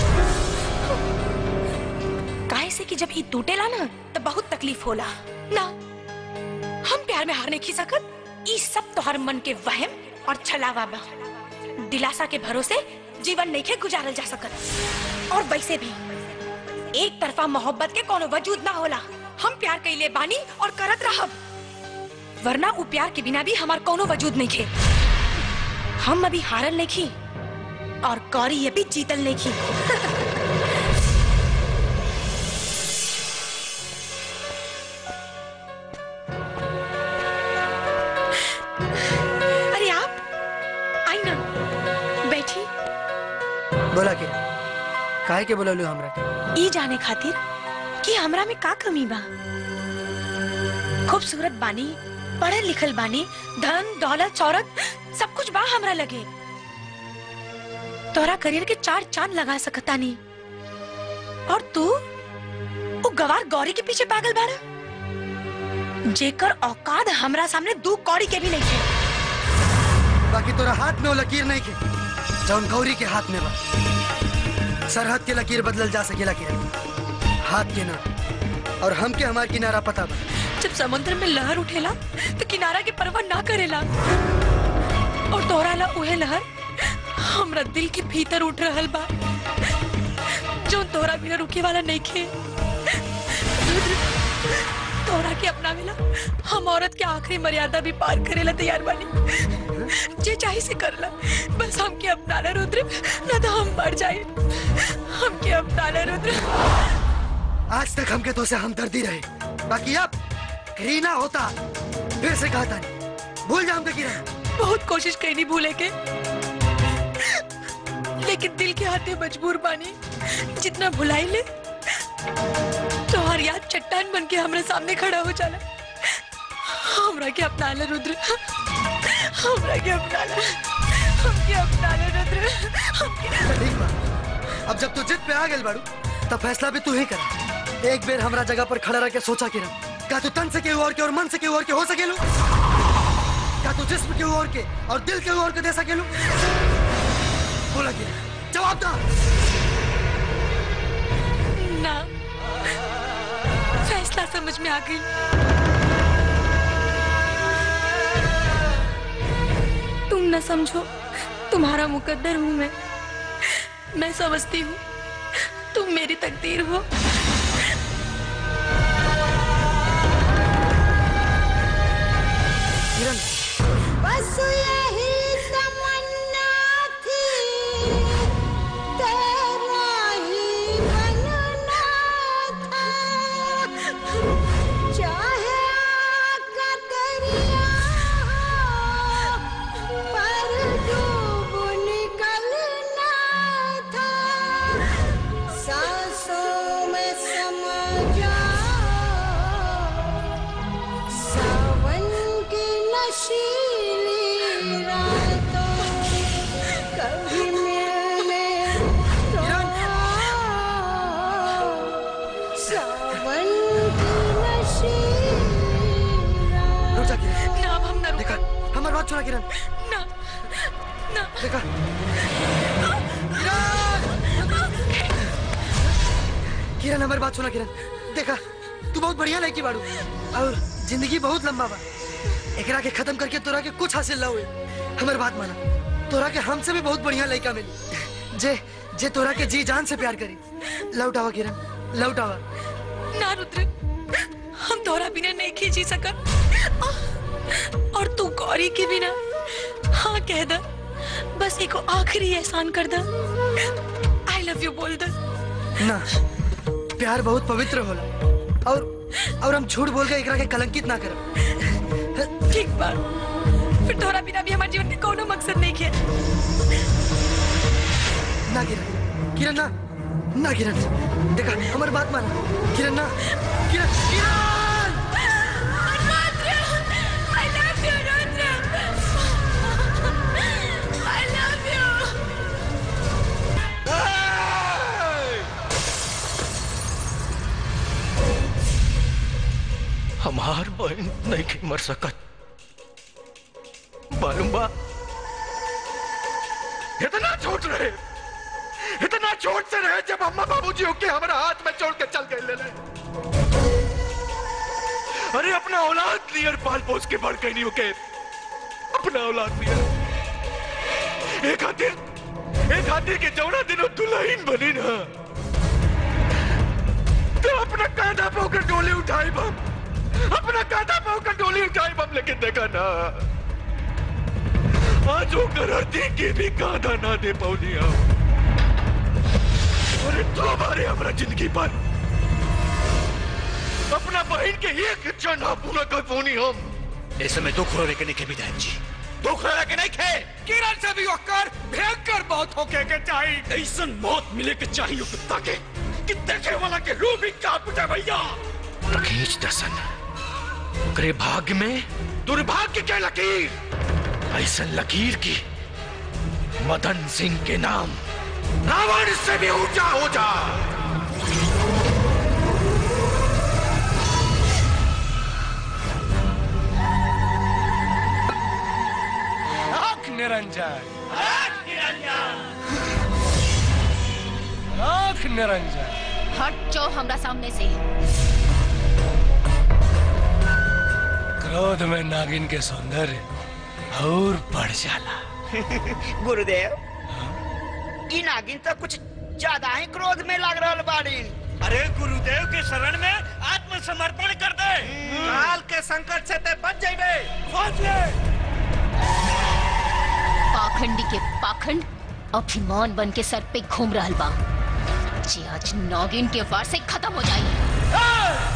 काहे से कि जब ई टूटेला ना तो बहुत तकलीफ होला ना हम प्यार में हार नहीं खी सकत ई सब तोहर मन के वहम और छलावा बा दिलासा के भरोसे जीवन नहीं के गुजारल जा सकत और वैसे भी एक तरफा मोहब्बत के कोनो वजूद ना होला हम प्यार कइले बानी और करत रहब वरना उ प्यार के बिना भी हमार कोनो वजूद नहीं खे हम अभी हारल नहीं खी और कौरी ये भी जीतल नहीं खी अरे आप आई ना बैठी बोला के काहे के बोललू हमरा के ई जाने खातिर कि हमरा में का कमी बा खूबसूरत बानी पढ़ल लिखल बानी धन दौलत शौहरत सब कुछ बा हमरा लगे तोरा करियर के चार चांद लगा सकता नहीं और तू वो गवार गौरी के पीछे पागल बाड़ा जेकर औकात हमरा सामने दू कौड़ी के भी नहीं है बाकी तोरा हाथ में वो लकीर नहीं के जौन गौरी के हाथ में बा सरहद के लकीर बदलल जा सकेला के हाथ के ना और हम के हमार किनारा पता बा जब समुद्र में लहर उठेला तो किनारा के परवाह ना करेला और तोरा ला उहे लहर हमरा दिल के भीतर उठ रहल बा जो तोरा बिना रुके वाला नहीं खे रुद्र, तोरा के अपनावेला हम औरत के आखिरी मर्यादा भी पार करेला तैयार बानी जे चाहे से करला बस हमके अपनाना रुद्र ना तो हम मर जाए हमके अपनाना रुद्र आज तक हमके तो से हमदर्दी रहे बाकी अब घृणा होता फिर से कहता नहीं भूल जा हमके किरण बहुत कोशिश कईनी भूले के लेकिन दिल के हाथे मजबूर बानी जितना भुलाई ले तो हर याद चट्टान बन के हमारे सामने खड़ा हो जाला हमरा के अपना ले रुद्र हमरा के अपना ले हमके अपना ले रुद्र ठीक बा अब जब तू जिद पे आ गेल बाड़ू तब फैसला भी तू ही कर एक बेर हमरा जगह पर खड़ा रह के सोचा किरण का तू तन से केहू और के और मन से केहू और के हो सकेलू का तू जिस्म केहू और के और दिल केहू और के दे सकेलू बोला किरण जवाब दा ना फैसला समझ में आ गई तुम न समझो तुम्हारा मुकद्दर हूँ मैं मैं समझती हूँ तुम मेरी तकदीर हो किरण बस यही तमन्ना थी तेरा ही बनना था चाहे आग का दरिया हो सुना किरण ना ना देखा किरण हमारी बात सुना किरण देखा तू बहुत बढ़िया लड़की बाड़ू और जिंदगी बहुत लंबा बा एकरा के खत्म करके तोरा के कुछ हासिल ना हुए हमारी बात माना तोरा के हमसे भी बहुत बढ़िया लड़का मिली जे जे तोरा के जी जान से प्यार करी लौट आवा किरण लौट आवा ना रुद्र हम तोरा बिना नहीं खींची सकत और तू गौरी के बिना हाँ कह द बस एक आखिरी एहसान कर द आई लव यू बोल द ना प्यार बहुत पवित्र होला और और हम झूठ बोल के एकरा के कलंकित ना करब ठीक बा फिर तोरा बिना भी हमारे जीवन में कोनो मकसद नहीं है ना किरण किरण ना ना किरण देखा हमारी बात मान किरण ना किरण किरण I love you, Rudra. I love you. हमार बहन नहीं के मर सकत मालूम बा इतना छोट रहे इतना छोट से रहे जब अम्मा बाबूजी होके हमारा हाथ में छोड़ के चल गए ले ले अरे अपना औलाद नियर पाल पोस के बढ़ गई नहीं होके अपना औलाद नियर एक खातिर एक खातिर के जौना दिनों दुल्हन बनी ना तो अपना कांधा पे होकर डोली उठाई बम अपना कांधा पे होकर डोली उठाई बम लेकिन देखा ना आज वो करती के भी कांधा ना दे पौनी हम अरे तो हमारे हमारा जिंदगी पर अपना बहन के एक चढ़ा पूरा कर पौनी हम ऐसे में दुख रोने के नहीं के विधायक जी दुख रहा के नहीं खे किरण से भी होकर भयंकर मौत होके के चाहिए ऐसा मौत मिले के चाहिए कुत्ता के कि देखे वाला के रूह भी कांप उठे भैया रखीच दसन ओकरे भाग्य में दुर्भाग्य के लकीर ऐसा लकीर की मदन सिंह के नाम रावण से भी ऊंचा हो जा आंख निरंजन आंख निरंजन हट जाओ हमरा सामने से क्रोध में नागिन के सौंदर्य और बढ़ जाला गुरुदेव ई नागिन तो कुछ ज्यादा ही क्रोध में लग रहा बाड़ी अरे गुरुदेव के शरण में आत्मसमर्पण कर दे काल के संकट से ते बच जाइबे खोज ले पाखंडी के पाखंड अभिमान बन के सर पे घूम रहा बा जे आज नागिन के वार से खत्म हो जाए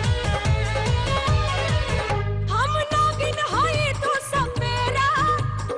हम नागिन होए तो सब मेरा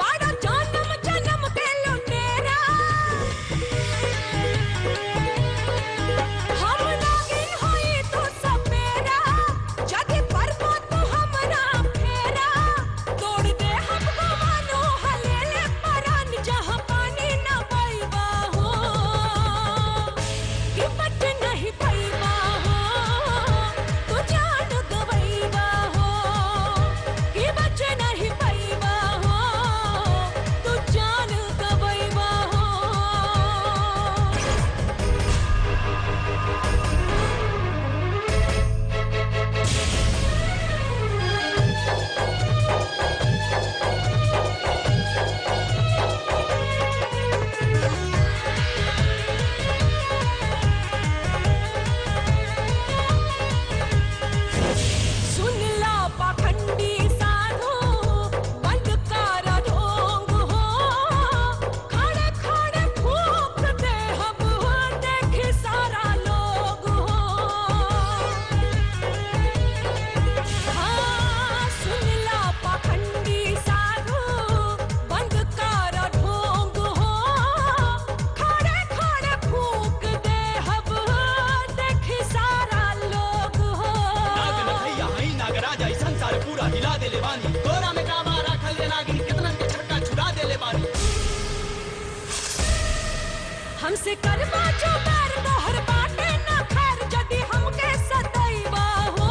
कुछो बैर तोहर बाटे ना खैर जदी हमके सदैवा हो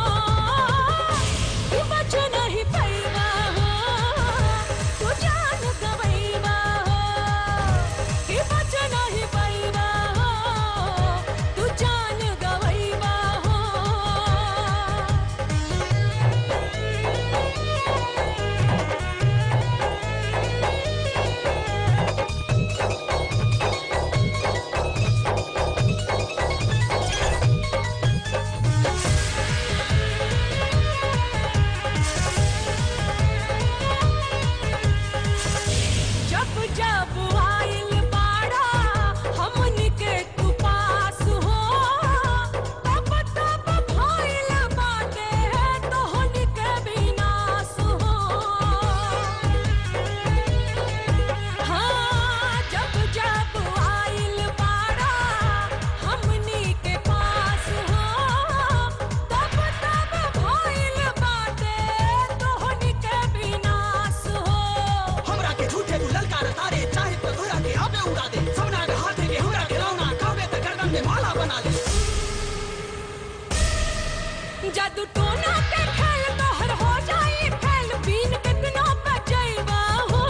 कि बच नहीं पैवा हो तू जान गवैवा हो कि बच नहीं पैवा हो तू जान गवैवा हो जब जब आइल बाड़ा हमनी के तू पास हो तब तब भइल बाटे तोहनी के विनाश हो हाँ जब जब आइल बाड़ा हमनी के पास हो तब तब भइल बाटे तोहनी के विनाश हो हमरा के झूठे तू ललकार तारे चाहे तो तोरा के आबे उड़ा दे सबना के हाथे के हमरा के रौना कहबे त गर्दन में माला बना दे जादू टोना के खेल तोहर हो जाई फैल बीन कितना बचैबा हो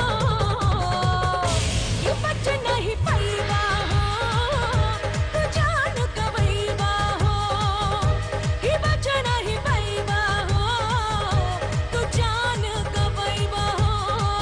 ये बच नहीं पैबा हो तू जान गवैबा हो ये बच नहीं पैबा हो तू जान गवैबा हो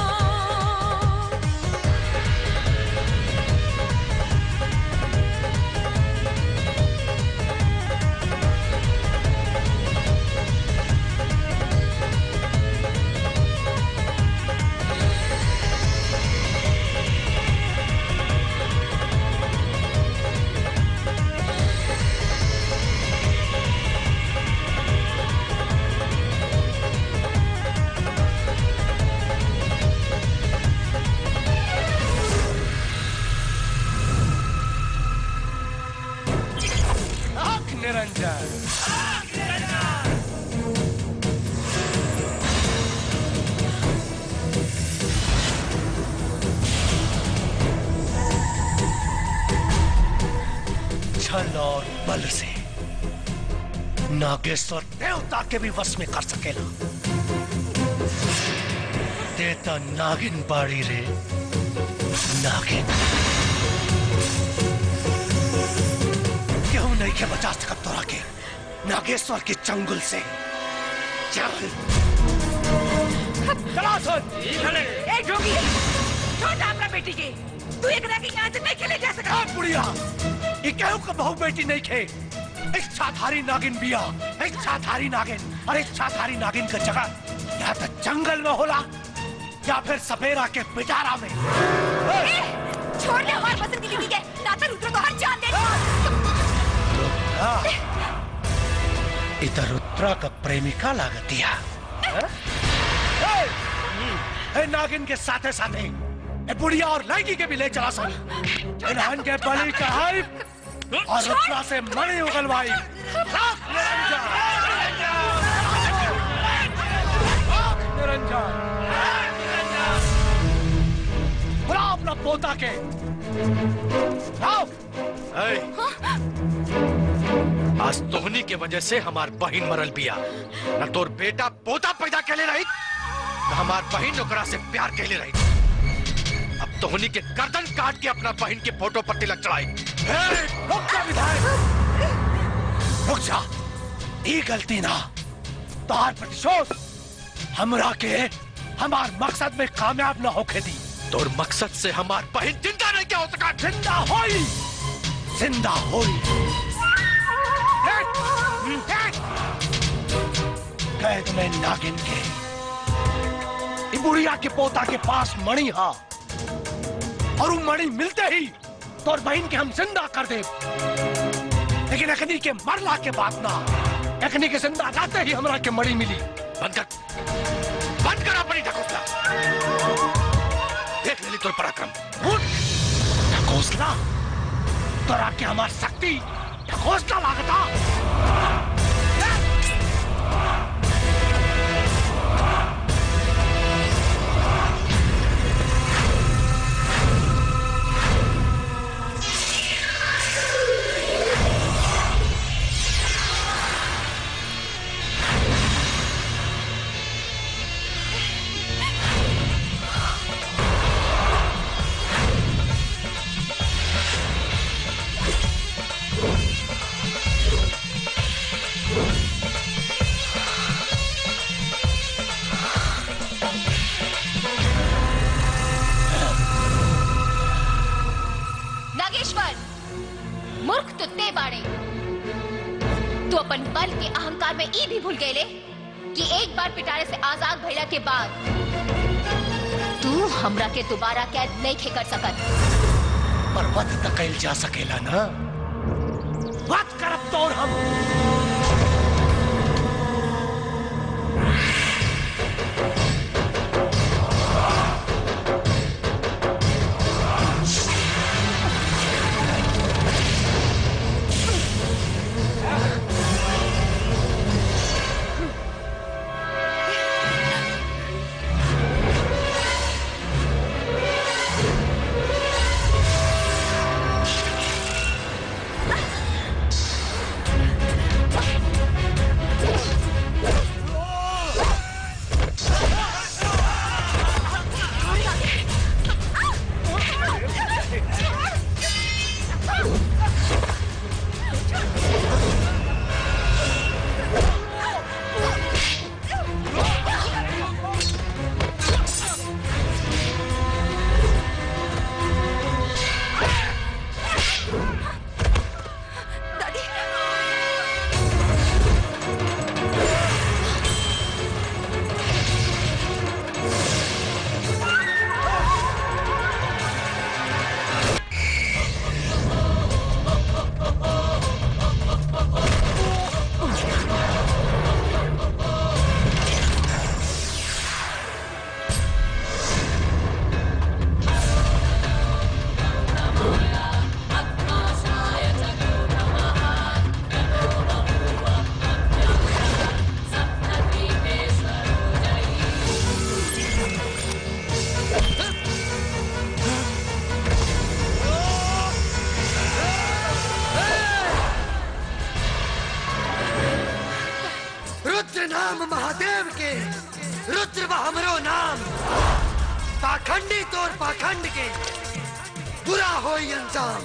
आंख निरंजन छल और बल से नागेश्वर देवता के भी वश में कर सकेला देता नागिन बाड़ी रे नागिन क्यों नहीं के बचा सकत तोरा के नागेश्वर के चंगुल से चल चला सुन ए जोगी छोड़ अपना बेटी के तू एकरा के यहाँ से नहीं खेले जा सका हाँ बुढ़िया ये कहू का बहू बेटी नहीं खे इच्छाधारी नागिन बिया इच्छाधारी नागिन और इच्छाधारी नागिन का जगह या तो जंगल में होला या फिर सपेरा के पिटारा में छोड़ दे हमारे पसंद की बीवी के नाता रुद्र को हर जान दे हाँ। इधर उत्तरा का प्रेमिका लागतिया हाँ? ए, ए, नागिन के साथे साथे ए बुढ़िया और लड़की के भी ले चला सन इन्हन के बलि चढ़ाई और रुद्रा से मणि उगलवाई राख निरंजन राख निरंजन बुला अपना पोता के आओ आज तोहनी के वजह से हमार बहन मरल बिया न तोर बेटा पोता पैदा कैले रही न हमार बहन ओकरा से प्यार कैले रही अब तोहनी के गर्दन काट के अपना बहन के फोटो पर तिलक चढ़ाई रुक जा विधायक रुक जा ई गलती ना तोहार प्रतिशोध हमरा के हमार मकसद में कामयाब न होके दी तोर मकसद से हमार बहन जिंदा नहीं क्या हो सका जिंदा होई जिंदा होई कैद में नागिन के ई बुढ़िया के पोता के पास मणि हा और वो मणि मिलते ही तोर बहन के हम जिंदा कर दे लेकिन अखनी के मरला के बाद ना अखनी के जिंदा रहते ही हमरा के मणि मिली बंद कर बंद कर अपनी ढकोसला देख लेली तोर पराक्रम उठ ढकोसला तोरा के हमार शक्ति ढकोसला लागता ते बाड़े तू अपन बल के अहंकार में ई भी भूल गए कि एक बार पिटारे से आजाद भइला के बाद तू हमरा के दोबारा कैद नहीं खे कर सकत पर वध त कैल जा सकेला ना वध करब तोर हम रुद्र नाम महादेव के रुद्र बा हमरो नाम पाखंडी तोर पाखंड के बुरा हो अंजाम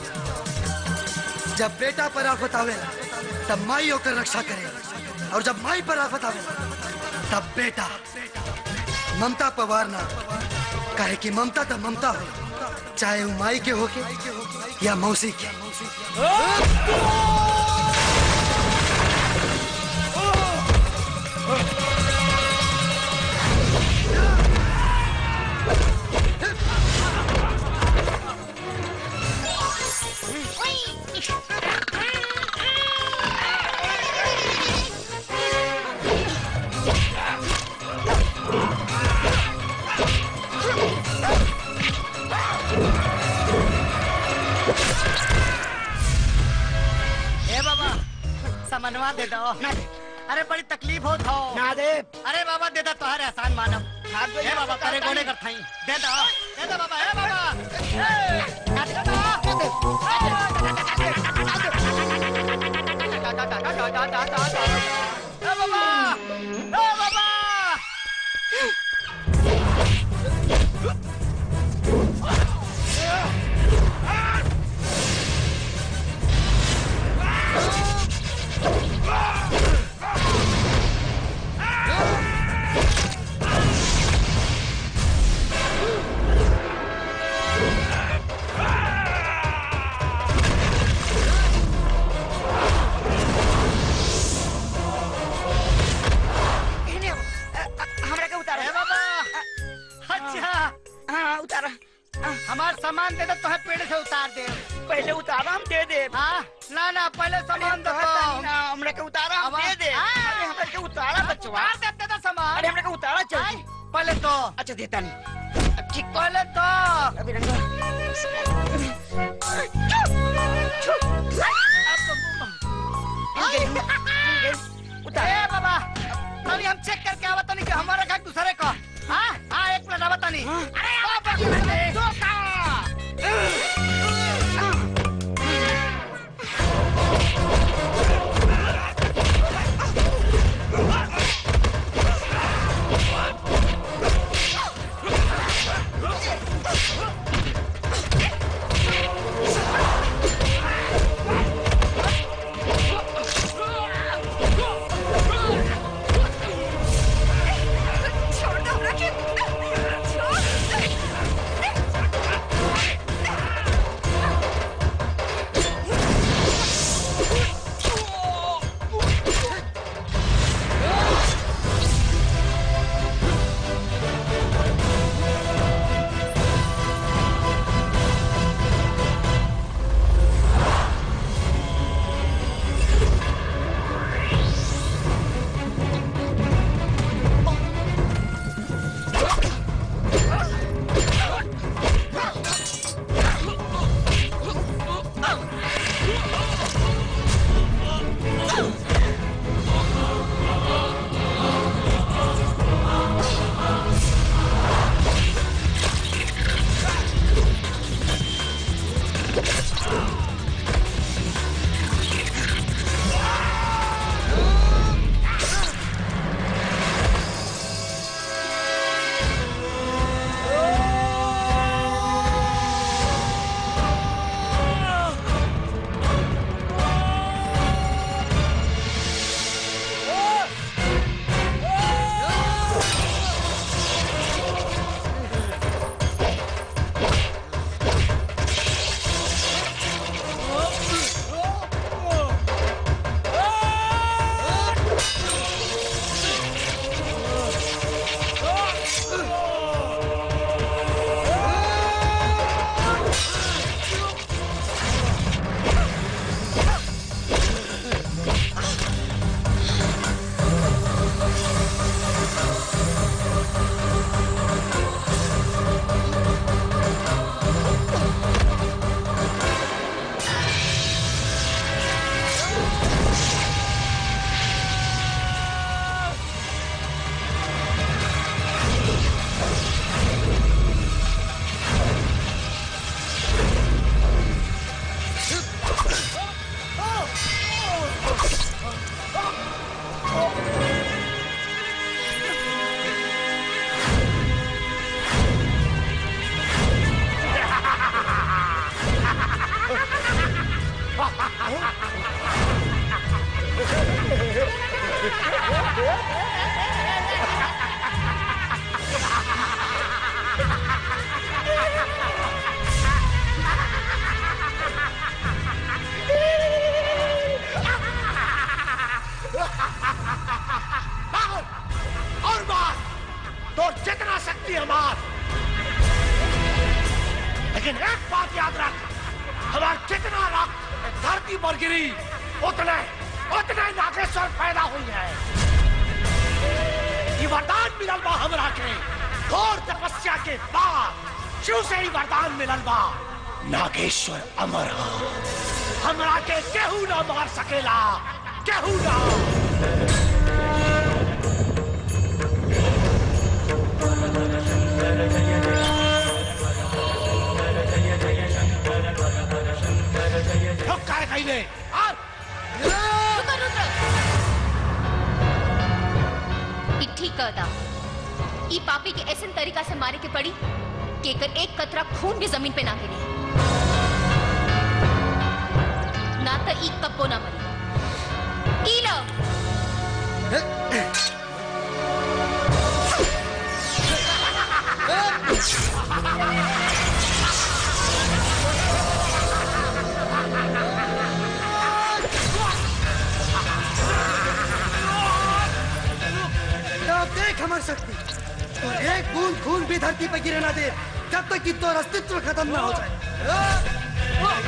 जब बेटा पर आफत आवेला तब माई होकर रक्षा करे और जब माई पर आफत आवेला तब बेटा ममता पवार ना काहे कि ममता तो ममता हो चाहे वो माई के होके या मौसी के ए बाबा समनवा दे दो अरे बड़ी तकलीफ हो थो ना दे अरे बाबा दे दो तोहरे आसान मानव ए बाबा करे गोने कर थाई दे दो दे दो बाबा ए बाबा ए, ना दे दो। ए बाबा ए बाबा इन्हें, अ, अ, हमरा के उतारा ए बाबा अच्छा हाँ उतारा हमार सामान दे दो तोहे पेड़ से उतार दे पहले उतारा हम दे दे हाँ ना ना पहले सामान दे दो ना हमरा के उतारा हम दे दे अरे हमरा के उतारा बचवा उतार दे दे दो सामान अरे हमरा के उतारा चल पहले तो अच्छा देता नहीं ठीक पहले तो अभी रंगा ए बाबा अभी हम चेक करके आवत नहीं कि हमारा का दूसरे का हाँ हाँ एक मिनट आवत नहीं अरे बाबा दो का Hey! मार और मार तो जितना शक्ति है मार लेकिन एक बात याद रख हमारा जितना रक्त धरती पर गिरी उतने उतने नागेश्वर पैदा हुई है ये वरदान मिलल बा हमरा के घोर तपस्या के बाद शिव से ही वरदान मिलल बा नागेश्वर अमर हा हमरा के केहू ना मार सकेला केहू ना रुक काय कहीं ने ई ठीक कहता ई पापी के ऐसे तरीका से मारे के पड़ी कि एकर एक कतरा खून भी जमीन पे ना गिरी ना तो ई कब्बो ना मरी ई लो अब देख हमारी शक्ति और एक बूंद खून भी धरती पे गिरे ना दे जब तक कि तो अस्तित्व खत्म ना हो जाए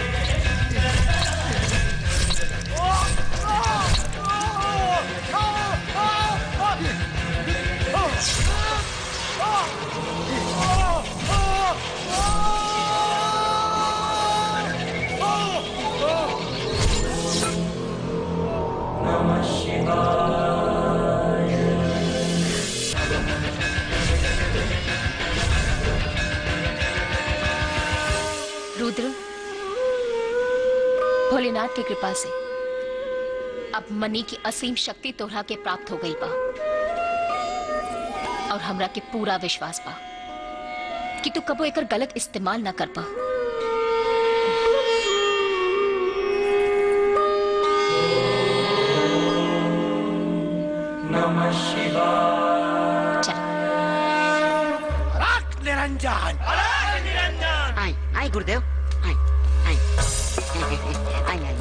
रुद्र भोलेनाथ की कृपा से अब मनी की असीम शक्ति तोहरा के प्राप्त हो गई बा और हमरा के पूरा विश्वास बा कि तू कबो एकर गलत इस्तेमाल ना कर पा नमः शिवाय रख निरंजन निरंजन आई आई गुरुदेव आई आई आई आई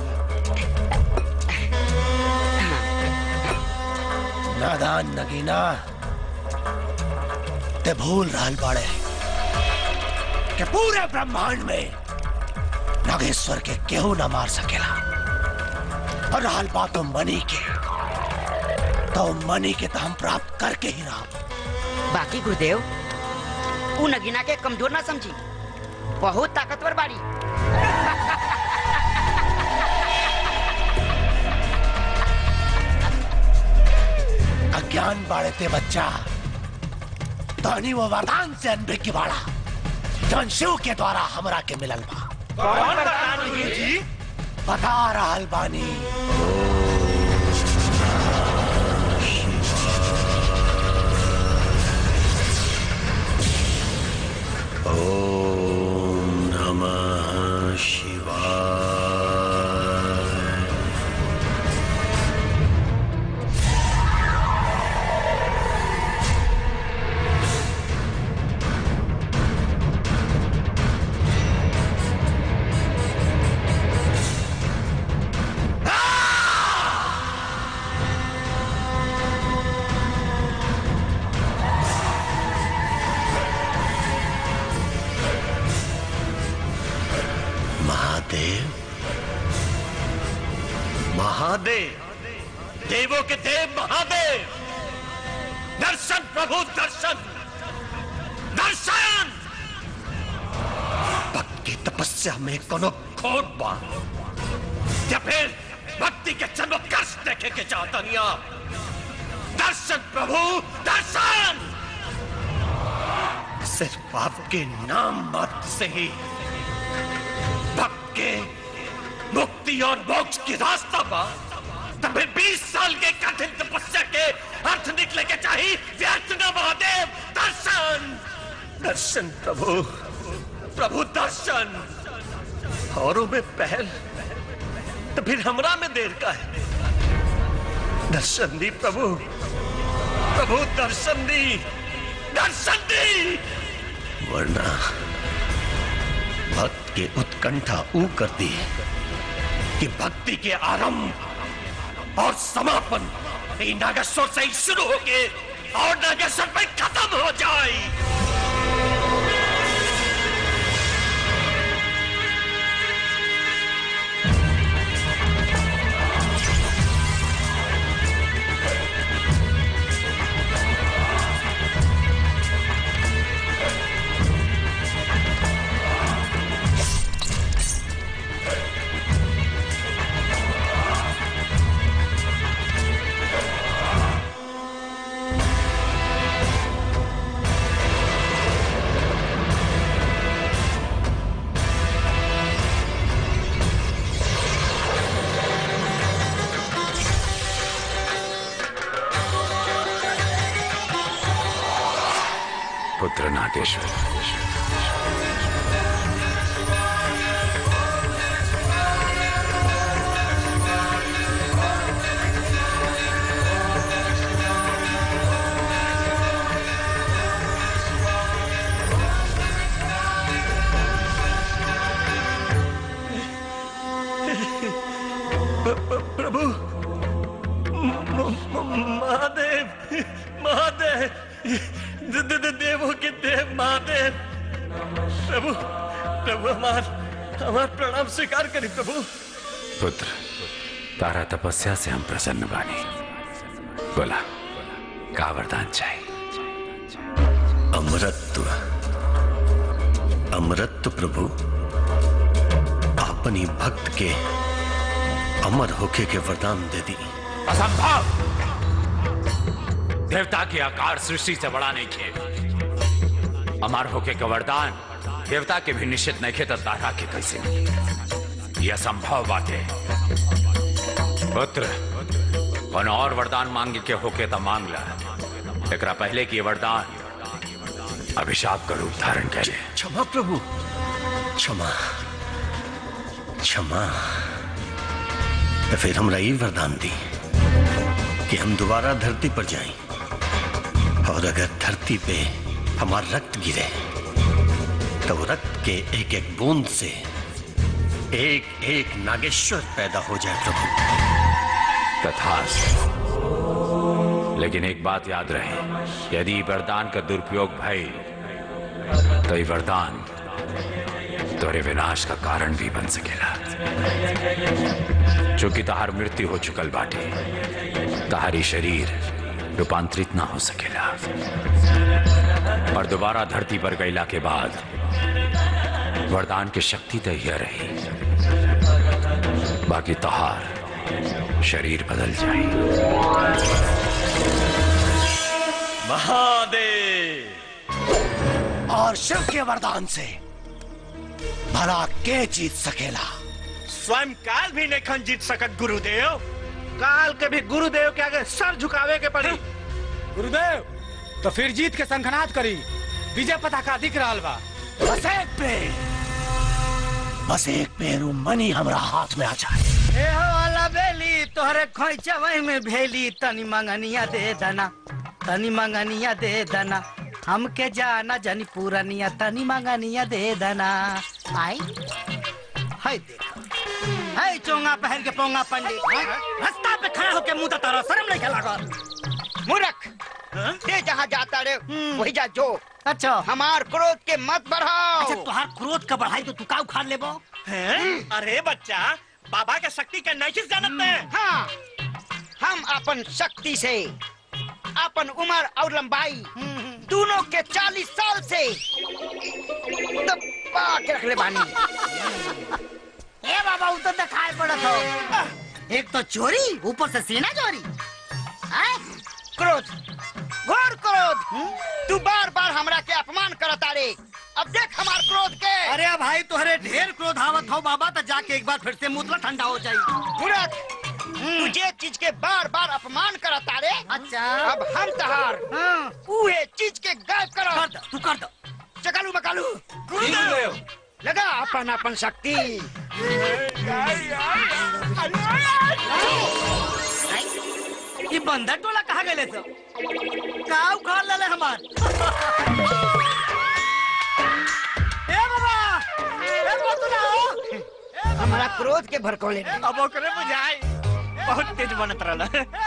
नादान नगीना ते भूल रहल बाड़े कि पूरे ब्रह्मांड में नागेश्वर के केहू न मार सकेला और रहल बातों मनी के तो मनी के तो हम प्राप्त करके ही रहा बाकी गुरुदेव उ नगीना के कमजोर ना समझी बहुत ताकतवर बाड़ी अज्ञान बाड़े ते बच्चा धनी वो वरदान से अनभिज्ञ की बाड़ा जौन शिव के द्वारा हमरा के मिलल बा कौन वरदान गुरु जी बता रहल बानी ओम नमः शिवाय महादेव महादेव देवों के देव महादेव दर्शन प्रभु दर्शन दर्शन भक्त की तपस्या में कोनो खोट बा या फिर भक्ति के जन्म कष्ट देखे के चाहता नहीं आप दर्शन प्रभु दर्शन सिर्फ आपके नाम मात्र से ही भक्त के मुक्ति और मोक्ष की रास्ता पा तब बीस साल के कठिन तपस्या के अर्थ निकले के चाहिए व्यर्थ न महादेव दर्शन दर्शन प्रभु प्रभु दर्शन औरों में पहल तो फिर हमरा में देर का है दर्शन दी प्रभु प्रभु दर्शन दी दर्शन दी वरना भक्त के उत्कंठा ऊ कर दी कि भक्ति के आरंभ और समापन ये नागेश्वर से ही शुरू होके और नागेश्वर पे खत्म हो जाए पुत्र नागेश्वर प्रभु महादेव महादेव द- द- द- देवों के देव महादेव प्रभु प्रभु हमार हमार प्रणाम स्वीकार करी प्रभु पुत्र तारा तपस्या से हम प्रसन्न बानी बोला का वरदान चाहिए अमृत अमृत प्रभु अपनी भक्त के अमर होके के वरदान दे दी असंभव देवता के आकार सृष्टि से बड़ा नहीं खे अमर होके का वरदान देवता के भी निश्चित नहीं खे तो तारा के कैसे यह असंभव बात है पुत्र कौन और वरदान मांगे के होके तो मांग ला एकरा पहले की वरदान अभिशाप का रूप धारण करे क्षमा प्रभु क्षमा क्षमा तो फिर हमरा ये वरदान दी कि हम दोबारा धरती पर जाएं और अगर धरती पे हमारा रक्त गिरे तो वो रक्त के एक एक बूंद से एक एक नागेश्वर पैदा हो जाए प्रभु तथास्तु लेकिन एक बात याद रहे यदि वरदान का दुरुपयोग भई तो ये वरदान तोरे विनाश का कारण भी बन सकेला चूंकि तहार मृत्यु हो चुकल बाटे तहारी शरीर रूपांतरित ना हो सकेला और दोबारा धरती पर गईला के बाद वरदान की शक्ति तो यह रही बाकी तहार शरीर बदल महादेव और शिव के वरदान से भला के जीत सकेला स्वयं काल भी नहीं खन जीत सकत गुरुदेव काल के भी गुरुदेव के आगे सर झुकावे के पड़ी गुरुदेव तो फिर जीत के संखनाद करी विजय पताका दिख रहा बा बस एक पेड़ बस एक पेरू मनी हमरा हाथ में आ जाए ए हो वाला बेली तोहरे खोइचा वही में भेली तनी मंगनिया दे दना तनी मंगनिया दे दना हमके जाना जनी पूरनिया तनी मंगनिया दे दना आई हाय देखा हाय चोंगा पहन के पोंगा पंडित हैं? रास्ता पे खड़ा होके मुंह तारा शर्म नहीं लागल मूर्ख ते जहाँ जाता रे वही जा जो अच्छा हमार क्रोध के मत बढ़ाओ अच्छा तुहार क्रोध का बढ़ाई तो तू का उखाड़ लेबो अरे बच्चा बाबा के शक्ति के नहीं जानत में हाँ हम अपन शक्ति से अपन उम्र और लंबाई दोनों के चालीस साल से दबा के रख ले बानी ए बाबा वो तो दिखाई पड़त हो एक तो चोरी ऊपर से सीना चोरी हैं? क्रोध घोर क्रोध तू बार बार हमरा के अपमान करता रे अब देख हमार क्रोध के अरे भाई तोहरे ढेर क्रोध आवत हो बाबा तो जाके एक बार फिर से मुतला ठंडा हो जाई मूर्ख तू जे चीज के बार बार अपमान करता रे अच्छा अब हम तहार उहे चीज के गायब करो कर दो तू कर दो चकालू मकालू गुरुदेव लगा अपन अपन शक्ति ये बंदर टोला कहाँ गए सब का उखाड़ ले हमार ए बाबा ए बतुला हमारा क्रोध के भड़कौले अब ओकरे बुझाई बहुत तेज बनत रहल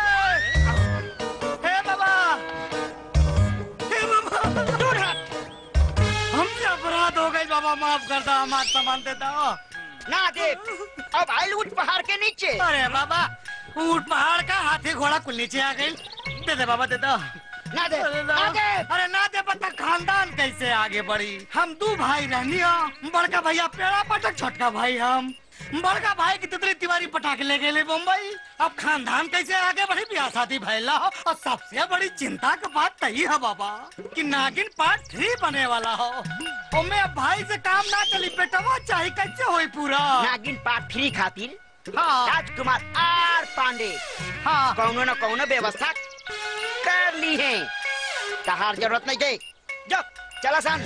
हे बाबा हे बाबा दूर हट हमसे अपराध हो गई बाबा माफ कर दो हमार सामान दे दो ना दे अब आइल उठ पहाड़ के नीचे अरे बाबा ऊंट पहाड़ का हाथी घोड़ा कुल नीचे आ गई दे दे बाबा दे दो ना दे आगे अरे ना दे पता खानदान कैसे आगे बढ़ी हम दो भाई रहनी हो बड़का भैया पेड़ा पटक छोटका भाई हम बड़का भाई की तितली तिवारी पटाके ले गए मुंबई अब खानदान कैसे आगे बढ़ी ब्याह शादी भैला हो और सबसे बड़ी चिंता का बात तही है बाबा कि नागिन पार्ट थ्री बने वाला हो ओमे अब भाई से काम ना चली बेटवा चाहे कैसे होई पूरा नागिन पार्ट थ्री खातिर हाँ। राजकुमार आर पांडे हाँ कौनो न कौनो व्यवस्था कर ली है तहार जरूरत नहीं गई जो चला सान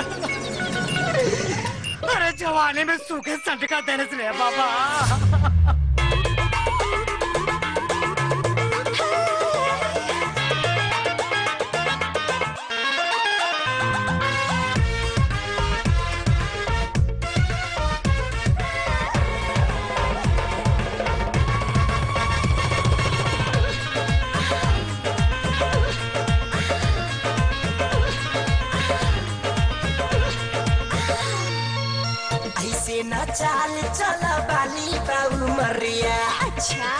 अरे जवानी में सूखे संटका देने से रे बाबा ऐसे न चाल चला बाली बाबू मरिया अच्छा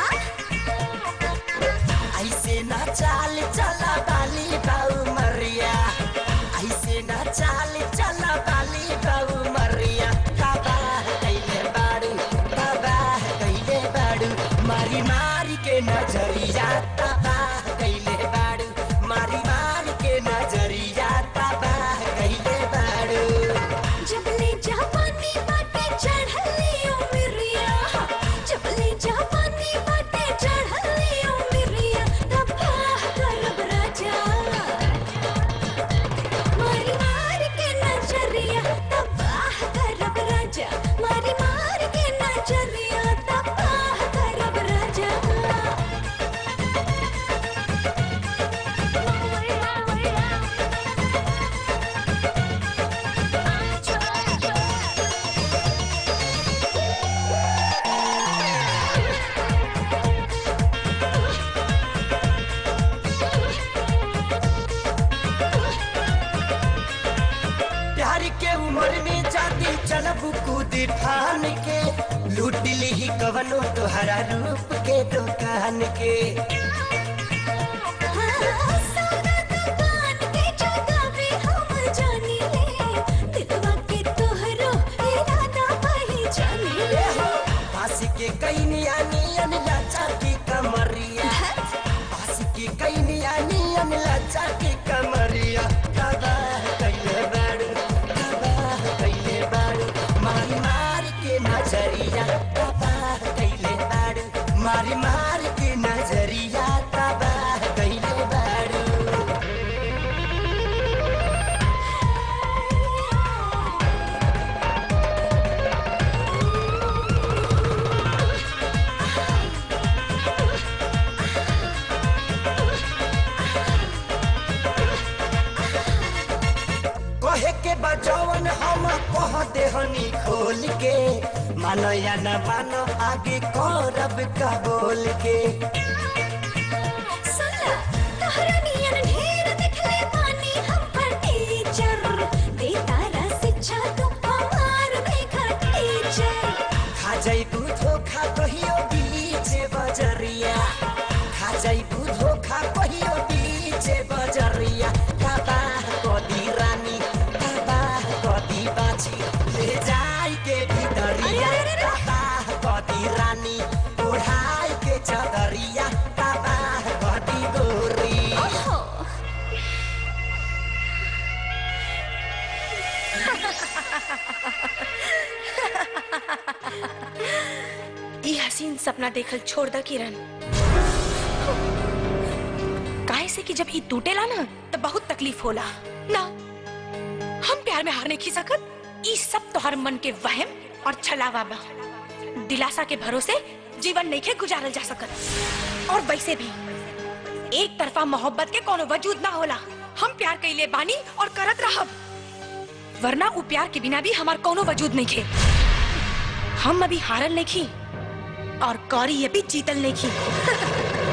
ऐसे न चाल चला बाली बाबू मरिया ऐसे न चाल चला बाली बाबू मरिया बाबा कैले बाड़ू बाबा कैले बाड़ू मारी मारी के नजरिया बाबा कैले बाड़ू मारी मारी के नजरिया बाबा कैले बाड़ू जबले जापानी बाटे चढ़ली उमरिया जबले जापानी बाटे चढ़ली उमरिया तब्बा करब राजा मारी मार के नजरिया तब्बा करब राजा मारी मार के नजरिया तब्बा करब राजा प्यार के उम्र में जाती चलब कूद ठान के लूट ली कवनो तोहरा रूप के दुकान के पास के कई नियन लाचा की कमरिया पास के कई नियन लाचा की कमरिया दादा कैले बाड़ू दादा कैले बाड़ू मारी मार के नजरिया दादा कैले बाड़ू मारी मार के नजरिया दादा कैले बाड़ू कहे के बजवन हम कह देहनी खोल के मानो या न मानो आगे करब का बोल के सुनला तोहरा नियन ढेर देखले पानी हम पर टीचर दे तारा शिक्षा तू हमार देखा टीचर खा जाई धोखा कहियो बीच बजरिया खा जाई धोखा कहियो बीच बजरिया तबाह कदी रानी तबाह कदी बाची ले जाई के भीतरिया तबाह कदी रानी ओढ़ाई के चदरिया तबाह कदी गोरी ई हसीन सपना देखल छोड़ द किरण काहे से कि जब ई टूटेला ना तो बहुत तकलीफ होला ना हम प्यार में हार नहीं खी सकत ई सब तोहर मन के वहम और छलावा बा दिलासा के भरोसे जीवन नहीं के गुजारल जा सकत और वैसे भी एक तरफा मोहब्बत के कोनो वजूद ना होला हम प्यार कैले बानी और करत रहब वरना उ प्यार के बिना भी हमार कोनो वजूद नहीं खे हम अभी हारल नहीं खी और कौरी ये भी जीतल नहीं खी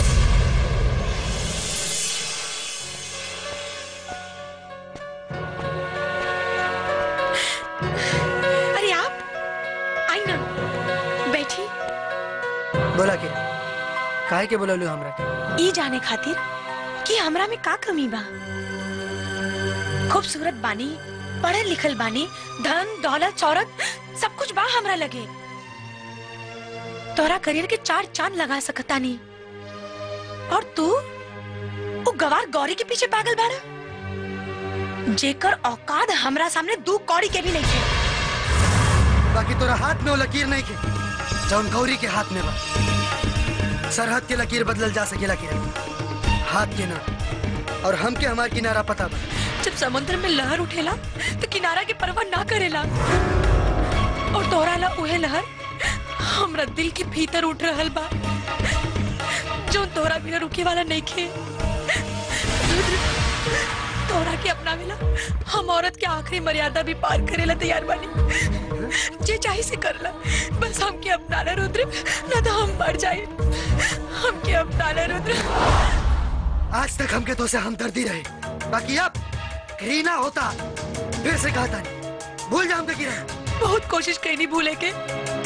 अरे आप आई ना बैठी बोला के काहे के बोललू हमरा के ई जाने खातिर कि हमरा में का कमी बा खूबसूरत बानी पढ़ल लिखल बानी धन दौलत शौहरत सब कुछ बा हमरा लगे तोरा करियर के चार चांद लगा सकता नी और तू वो गवार गौरी के पीछे पागल बाड़ा जेकर औकात हमरा सामने दू कौड़ी के भी नहीं है बाकी तोरा हाथ में वो लकीर नहीं के जौन गौरी के हाथ में बा सरहद के लकीर बदलल जा सकेला के हाथ के ना और हम के हमार किनारा पता बा जब समुद्र में लहर उठेला तो किनारा के परवाह ना करेला और तोरा ला उहे लहर हमरा दिल के भीतर उठ रहल बा जो तोरा बिना रुके वाला नहीं खे तोरा के अपनावेला हम औरत के आखिरी मर्यादा भी पार करेला तैयार बानी जे चाहे से करला बस हमके अपनाना रुद्र ना तो हम मर जाए हमके अपनाना रुद्र आज तक हमके तो से हमदर्दी रहे बाकी अब घृणा होता फिर से कहता नहीं भूल जा हमके किरण बहुत कोशिश कईनी भूले के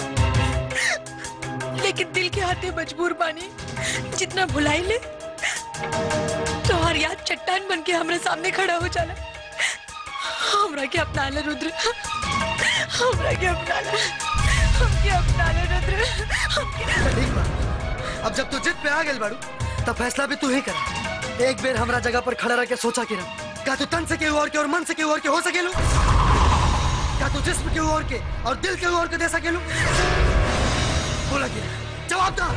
लेकिन दिल के हाथे मजबूर बानी जितना भुलाई ले तो हर याद चट्टान बन के हमारे सामने खड़ा हो जाला हमरा के अपना ले रुद्र हमरा के अपना ले हमके अपना ले रुद्र हमके ठीक बा अब जब तू जिद पे आ गेल बाड़ू तब फैसला भी तू ही करा एक बेर हमरा जगह पर खड़ा रह के सोचा किरण का तू तन से केहू और के और मन से केहू और के हो सकेलू का तू जिस्म केहू और के और दिल केहू और के दे सकेलू बोला किरण जवाब दा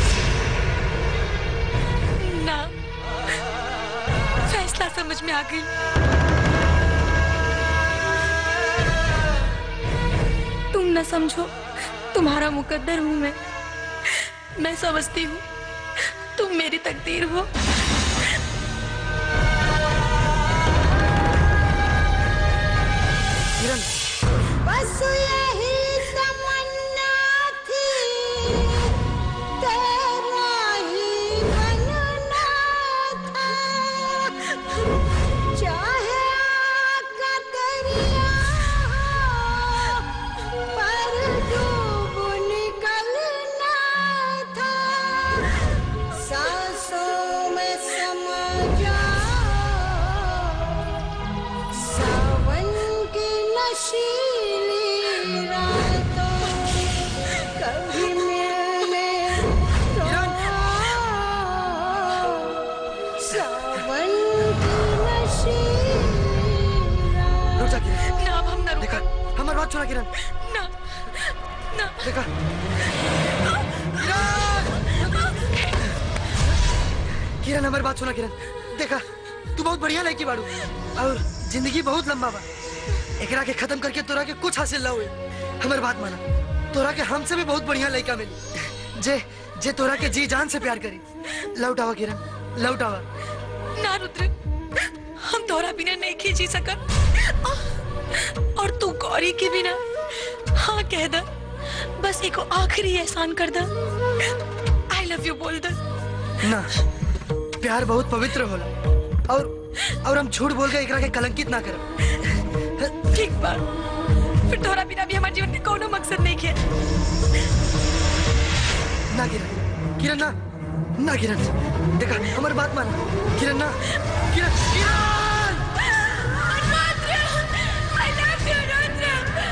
ना फैसला समझ में आ गई तुम न समझो तुम्हारा मुकद्दर हूँ मैं मैं समझती हूँ तुम मेरी तकदीर हो किरण बस यही तमन्ना थी तेरा ही बनना था चाहे आग का दरिया हो, पर डूब निकलना था सांसों में समा जाओ सावन की नशीली रातों कभी मिलने तो आओ। सावन की नशीली रुक जा किरण ना अब हम न देखा हमारी बात सुना किरण ना ना देखा किरण हमारी बात सुना किरण देखा तू बहुत बढ़िया लड़की बाड़ू और जिंदगी बहुत लंबा बा एकरा के खत्म करके तोरा के कुछ हासिल ना हुए हमारी बात माना तोरा के हमसे भी बहुत बढ़िया लड़का मिली जे जे तोरा के जी जान से प्यार करी लौटावा किरण लौटावा ना रुद्र हम तोरा बिना नहीं की जी सकत और तू गौरी के बिना हाँ कह द बस एको आखिरी एहसान कर द आई लव यू बोल द ना प्यार बहुत पवित्र होला और और हम झूठ बोल के एकरा के कलंकित ना करब ठीक बा फिर तोरा बिना भी हमारे जीवन में कोनो मकसद नहीं है ना किरण किरण ना ना किरण देखा हमारी बात मान किरण ना किरण किरण I love you, Rudra.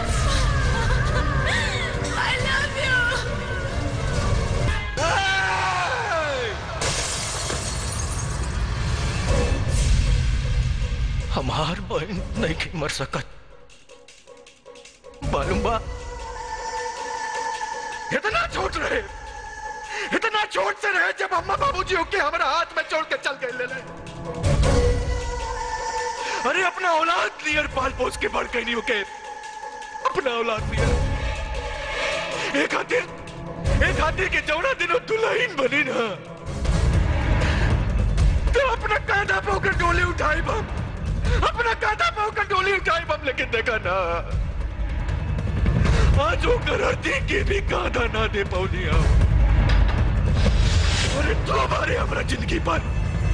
I love you. हमार बहन नहीं के मर सकत मालूम बा इतना छोट रहे इतना छोट से रहे जब अम्मा बाबूजी होके हमारा हाथ में छोड़ के चल गए ले ले अरे अपना औलाद नियर पाल पोस के बढ़ गई नहीं होके अपना औलाद दिया एक खातिर एक खातिर के जौना दिनों दुल्हन बनी ना तो अपना कांधा पे होकर डोली उठाई बम अपना कांधा पे होकर डोली उठाई बम लेकिन देखा ना आज वो करती के भी कांधा ना दे पौनी हम अरे तो हमारे हमारा जिंदगी पर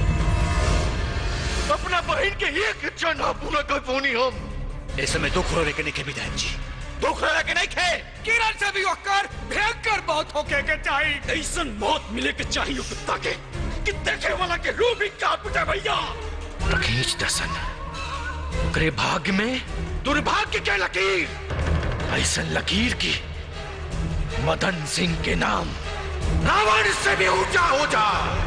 अपना बहन के एक इच्छा ना पूरा कर पौनी हम ऐसे में दुख रोने के नहीं के विधायक जी दुख रहा के नहीं खे किरण से भी होकर भयंकर मौत होके के चाहिए ऐसा मौत मिले के चाहिए कुत्ता के कि देखे वाला के रूह भी कांप उठे भैया खींच दसन ओकरे भाग्य में दुर्भाग्य के लकीर ऐसा लकीर की मदन सिंह के नाम रावण से भी ऊंचा हो जा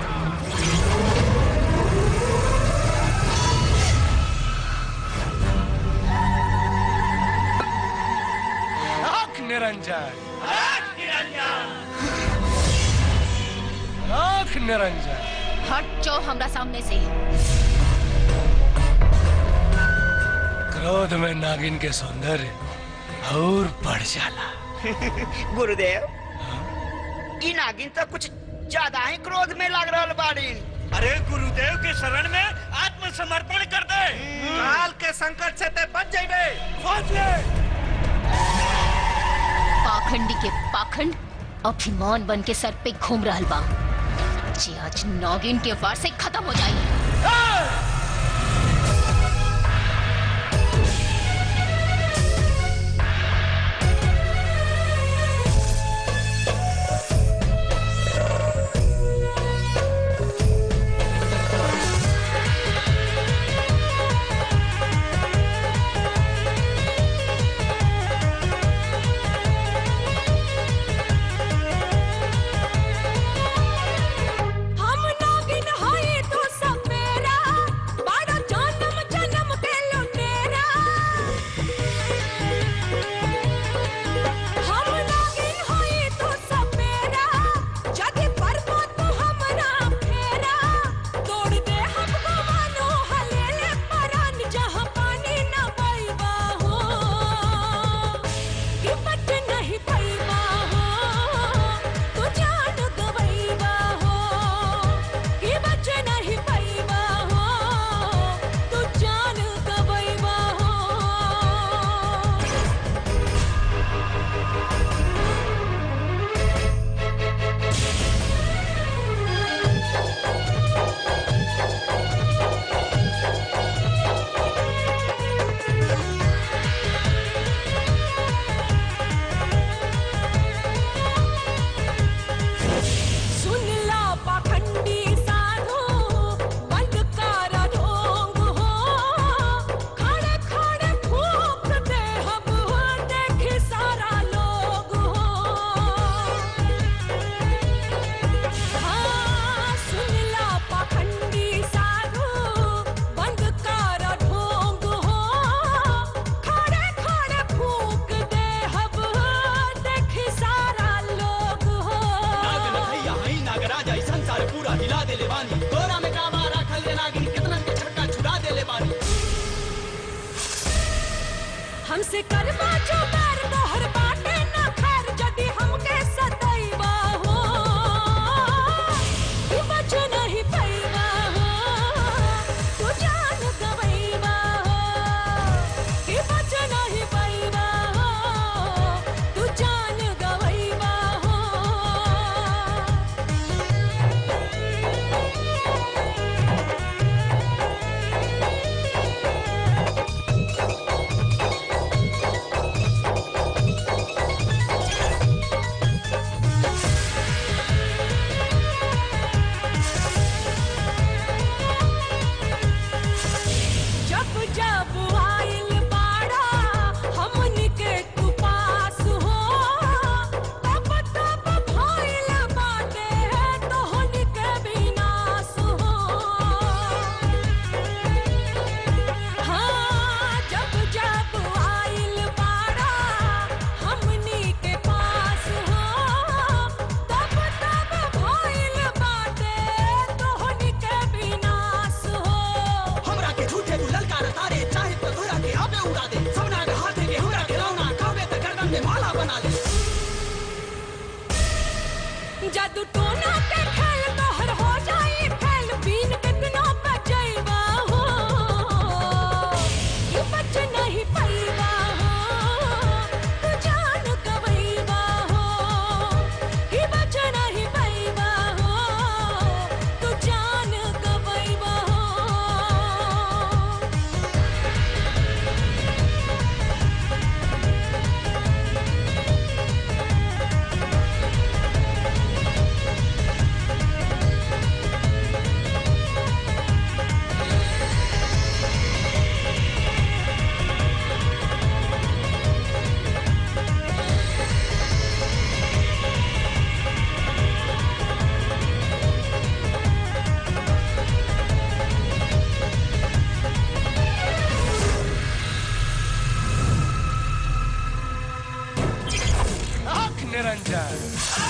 आंख निरंजन आंख निरंजन हट जाओ हमरा सामने से क्रोध में नागिन के सौंदर्य और बढ़ जाला गुरुदेव ई नागिन तो कुछ ज्यादा ही क्रोध में लग रहा बाड़ी अरे गुरुदेव के शरण में आत्मसमर्पण कर दे काल के संकट से ते बच जाइबे खोज ले पाखंडी के पाखंड अभिमान बन के सर पे घूम रहल बा जे आज नागिन के वार से खत्म हो जाई हम नागिन हई तू सब मेरा बड़ा जन्म जन्म के लुटेरा हम नागिन हई तू सब मेरा जदि परबो तू हमरा फेरा तोड़ दे हमको मानो हलेले परान जहाँ पानी न पैबा हो कि बच नहीं पैबा हो तू जान गवैबा हो कि बच नहीं पैबा हो तू जान गवैबा हो सुन ला पाखंडी साधु बंद कर ढोंग हो खड़े खड़े फूक दे हम हो देख सारा लोग हो हाँ सुन ला पाखंडी साधु बंद कर ढोंग हो खड़े खड़े फूक दे हम हो देख सारा लोग हो नाग नथैया हई नागराज ऐसन सारे पूरा हिला देले बानी तोरा में का मारा खल रे नागिन कितनन के छक्का छुड़ा देले बानी हमसे करवा जो बैर मोहर बाटे न खैर जदि हमके सदैवा हो कि बच नहीं पैवा हो तू जान गवैवा हो कि बच नहीं पैवा हो तू जान गवैवा हो Thank जादू टोना के खेल तोहर हो जाई फैल बीन कितनो बचैबा हो ये बच नहीं पैबा हो तू जान गवैबा हो ये बच नहीं पैबा हो तू जान गवैबा हो आंख निरंजन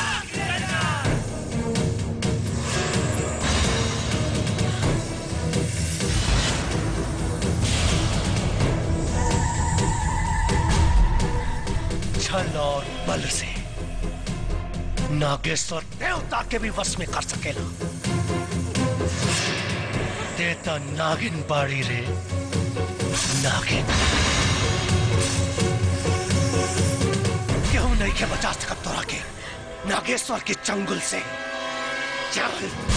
छल और बल से नागेश्वर देवता के भी वश में कर सकेला देता नागिन बाड़ी रे नागिन क्यों नहीं के बचा सकत तोरा के नागेश्वर के चंगुल से चल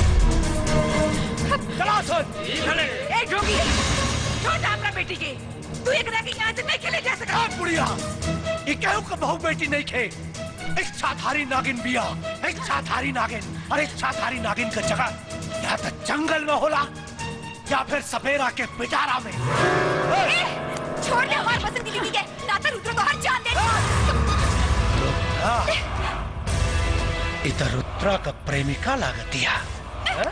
चला सुन ए जोगी छोड़ दे अपना बेटी के तू एक रह के यहाँ से नहीं खेले जा सकता बुढ़िया ये कहूँ का बहू बेटी नहीं खे इच्छाधारी नागिन बिया इच्छाधारी नागिन और इच्छाधारी नागिन का जगह या तो जंगल में होला या फिर सपेरा के पिटारा में छोड़ दे हमारे पसंद की बीवी के नाता रुद्र को हर जान दे हाँ। इधर रुद्रा का प्रेमिका लागतिया हाँ?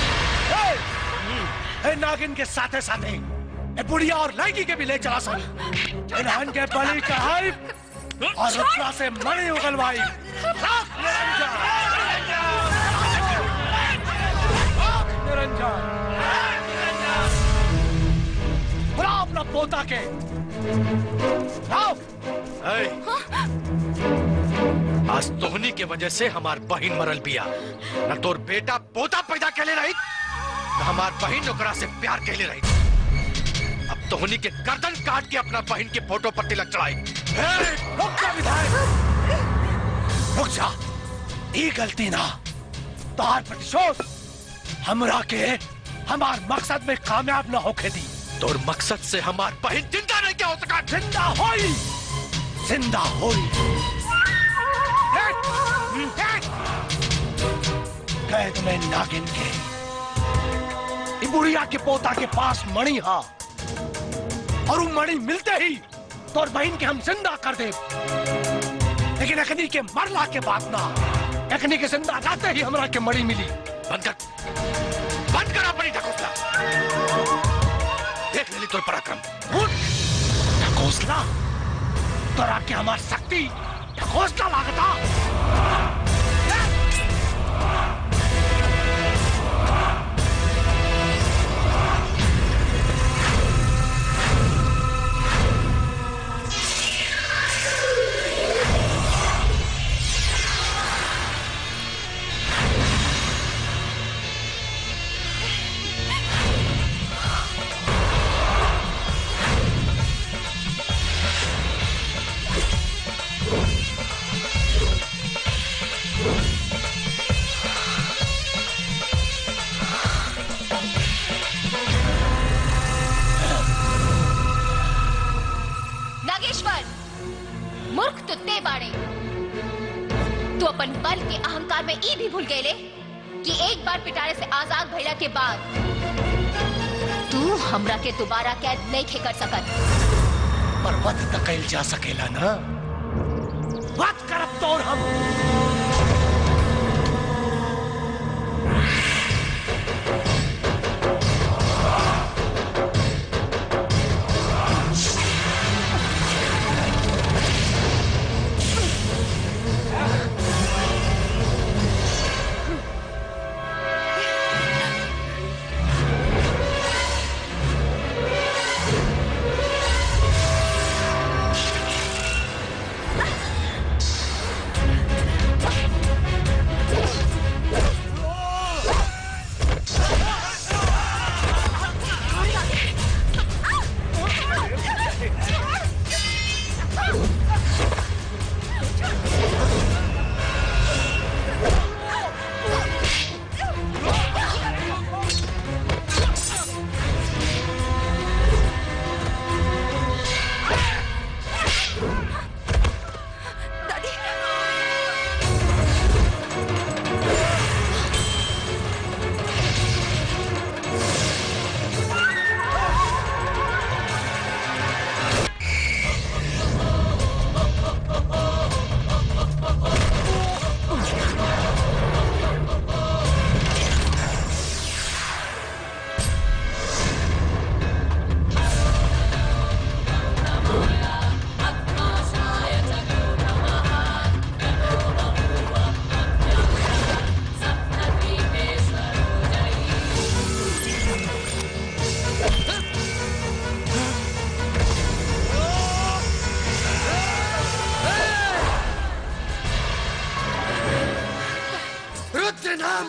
ए, ए, नागिन के साथे साथे ए बुढ़िया और लड़की के भी ले चला सन इन्हन के बलि चढ़ाई और रुद्रा से मणि उगलवाई लाख निरंजन लाख निरंजन बुला अपना पोता के आओ आज तोहनी के वजह से हमार बहन मरल बिया न तोर बेटा पोता पैदा केले रही न हमार बहन ओकरा से प्यार केले रही अब तोहनी के गर्दन काट के अपना बहन के फोटो पर तिलक चढ़ाई रुक जा विधायक रुक जा ये गलती ना तोहार प्रतिशोध हमरा के हमार मकसद में कामयाब न होके दी तोर मकसद से हमार बहन जिंदा नहीं क्या हो सका जिंदा होई जिंदा होई कैद में नागिन के ई बुढ़िया के पोता के पास मणि हा और वो मणि मिलते ही तोर बहन के हम जिंदा कर दे लेकिन अखनी के मरला के बाद ना अखनी के जिंदा जाते ही हमरा के मणि मिली बंद कर बंद कर अपनी ढकोसला देख लेली तोर पराक्रम उठ ढकोसला तोरा के हमार शक्ति ढकोसला लागता नागेश्वर मूर्ख तो ते बाड़े तू अपन बल के अहंकार में ई भी भूल गए कि एक बार पिटारे से आजाद भइला के बाद तू हमरा के दोबारा कैद नहीं खे कर सकत पर वध त कैल जा सकेला ना वध करब तोर हम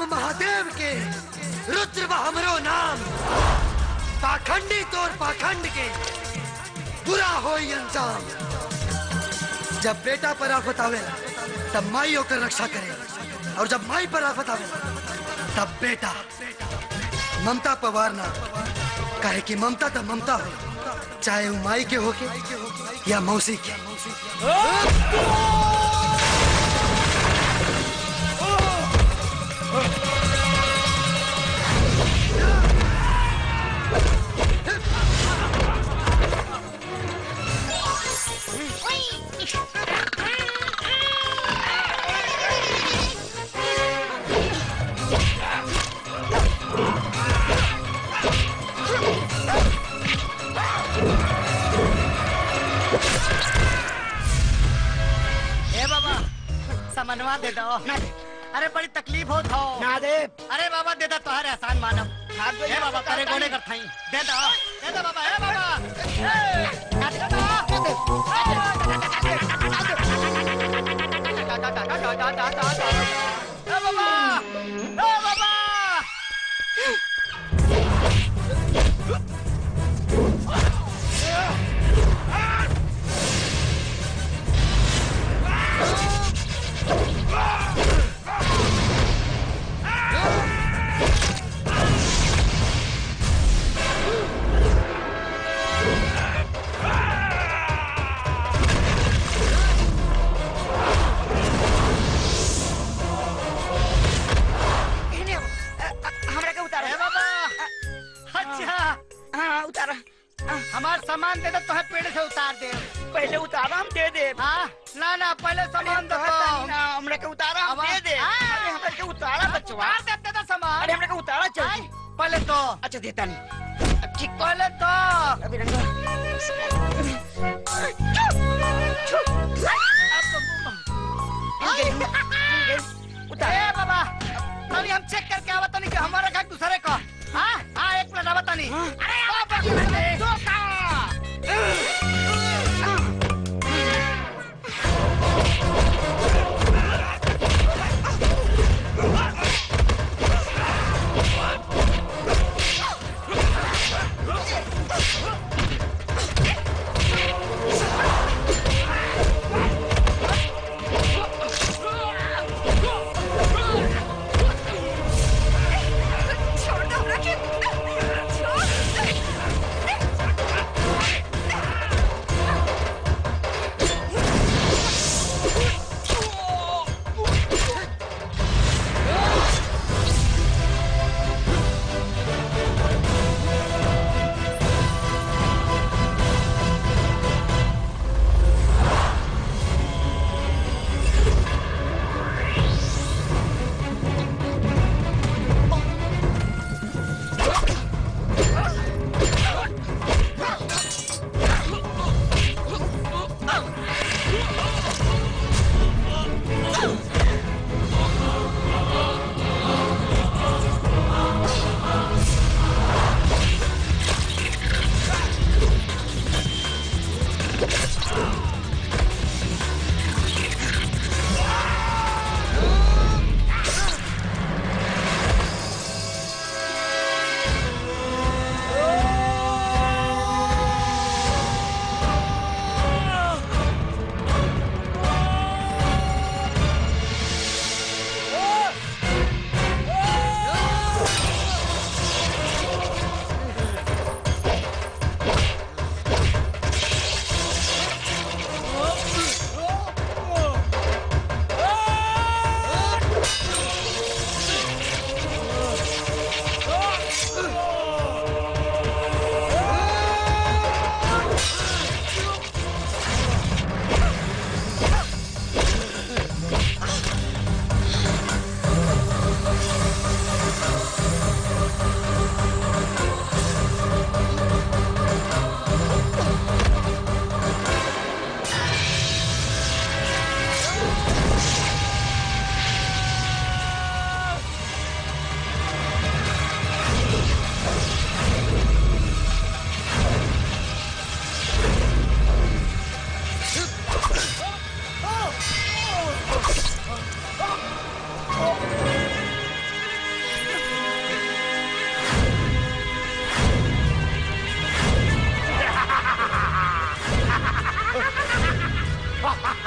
हम महादेव के रुद्र बा हमरो नाम पाखंडी तोर पाखंड के बुरा हो अंजाम जब बेटा पर आफत आवेला तब माई होकर रक्षा करे और जब माई पर आफत आवेला तब बेटा ममता पवार ना काहे कि ममता तो ममता हो चाहे वो माई के होके या मौसी के ए बाबा समनवा दे दो अरे बड़ी तकलीफ हो थो ना दे अरे बाबा दे दो तोहरे आसान मानम ए बाबा करे गोने कर थाई दे दो दे दो बाबा ए बाबा ए, दे दो। ए बाबा ए बाबा इन्हें, अ, अ, हमरा के उतारो ए बाबा अच्छा हाँ उतारा हमार सामान दे दो तोहे पेड़ से उतार दे पहले उतारा हम दे दे हाँ ना ना पहले सामान दो तो ना हमरा के उतारा हम दे दे अरे हमरा के उतारा बचवा उतार दे दे दो सामान अरे हमरा के उतारा चल पहले तो अच्छा देता नहीं ठीक पहले तो अभी रंगा ए बाबा अभी हम चेक करके आवत नहीं कि हमारा का दूसरे को हाँ हाँ एक मिनट आवत नहीं अरे बाबा दो का छोड़ दो हमरा के छोड़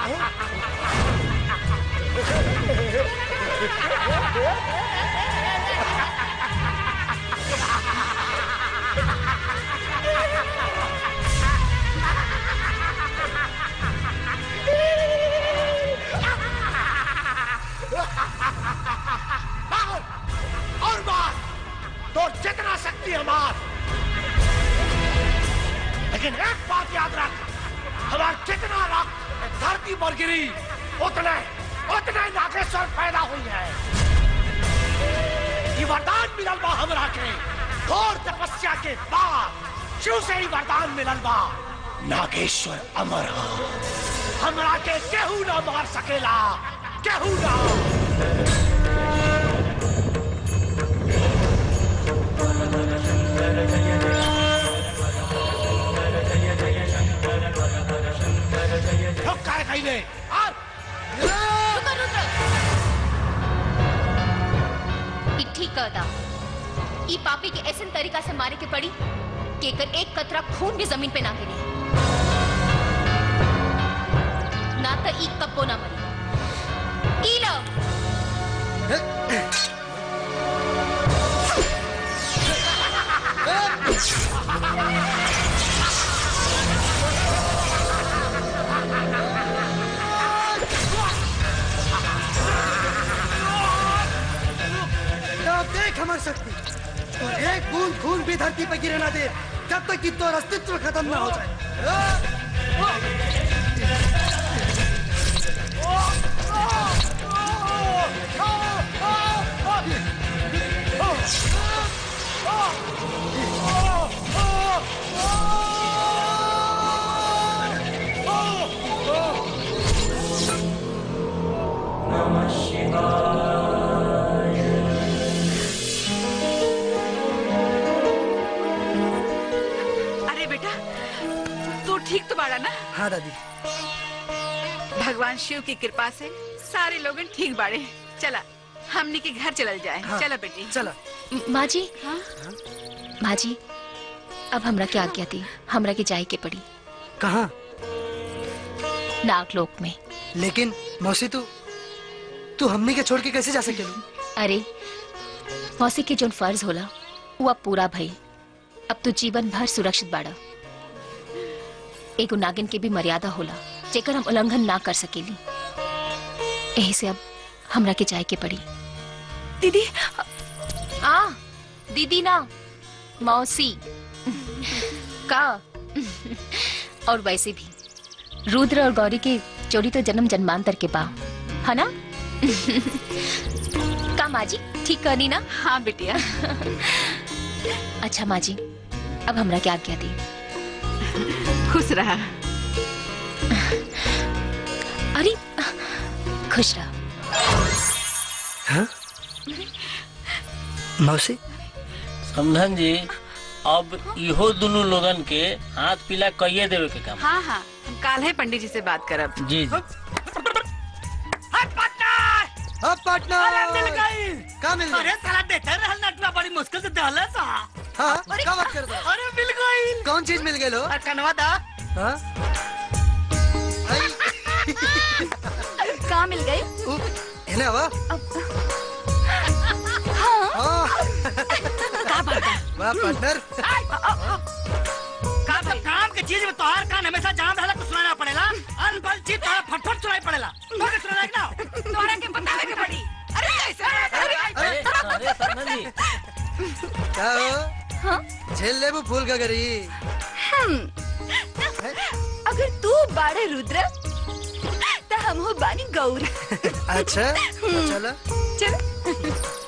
मार और मार तो जितना शक्ति है मार लेकिन एक बात याद रख हमारा जितना रक्त धरती पर गिरी उतने उतने नागेश्वर पैदा हुई है ये वरदान मिलल बा हमरा के घोर तपस्या के बाद शिव से ही वरदान मिलल बा नागेश्वर अमर हा हमरा के केहू ना मार सकेला केहू ना रुक काय कहिले ई ठीक कहता ई पापी के ऐसे तरीका से मारे के पड़ी कि एकर एक कतरा खून भी जमीन पे ना गिरे ना तो ई कब्बो ना मरी ई लो अब देख हमारी शक्ति और एक बूंद खून भी धरती पे गिरे ना दे जब तक कि तो अस्तित्व खत्म ना हो जाए अरे बेटा तू ठीक तो बाड़ा ना हाँ दादी भगवान शिव की कृपा से सारे लोग ठीक बाड़े चला हमनी के घर चलल जाए हाँ, चला बेटी चला माँ जी हाँ? माँ जी अब हमरा के आज्ञा दी हमरा के जाए के पड़ी कहाँ नागलोक में लेकिन मौसी तू तू हमने के छोड़ के कैसे जा सकेलू अरे मौसी के जोन फर्ज होला वो अब पूरा भई अब तो जीवन भर सुरक्षित बाड़ा एगो नागिन के भी मर्यादा होला जेकर हम उल्लंघन ना कर सकेली यही से अब हमरा के जाए के पड़ी दीदी आ दीदी ना मौसी का और वैसे भी रुद्र और गौरी की जोड़ी तो जन्म जन्मांतर के बा है ना का माँ जी ठीक करनी ना हाँ बिटिया अच्छा माँ जी अब हमरा क्या आज्ञा दी खुश रहा अरे खुश रहा हाँ? मौसी समझन जी अब इहो दोनों लोगन के हाथ पीला कहिए देवे के काम हाँ हाँ हम काल है पंडित जी से बात करब जी जी अब पार्टनर अरे मिल गई का मिल गई? अरे साला देते रहल नटवा बड़ी मुश्किल से दहले सा हाँ क्या बात कर रहा अरे मिल गई कौन चीज मिल गई लो और कनवा दा हाँ कहाँ मिल गई है ना वाह हाँ का बात है वाह पार्टनर का सब काम के चीज में तोहार कान हमेशा जाम रहला कुछ सुनाना पड़ेला अनबल चीज तोहार फटफट सुनाई पड़ेला तो के सुनाना ना तोहरा के बतावे के पड़ी अरे कैसे अरे अरे समझन जी क्या हो झेल ले वो फूल का गरी हम अगर तू बाड़े रुद्र तो हम हो बानी गौरी अच्छा तो चलो चल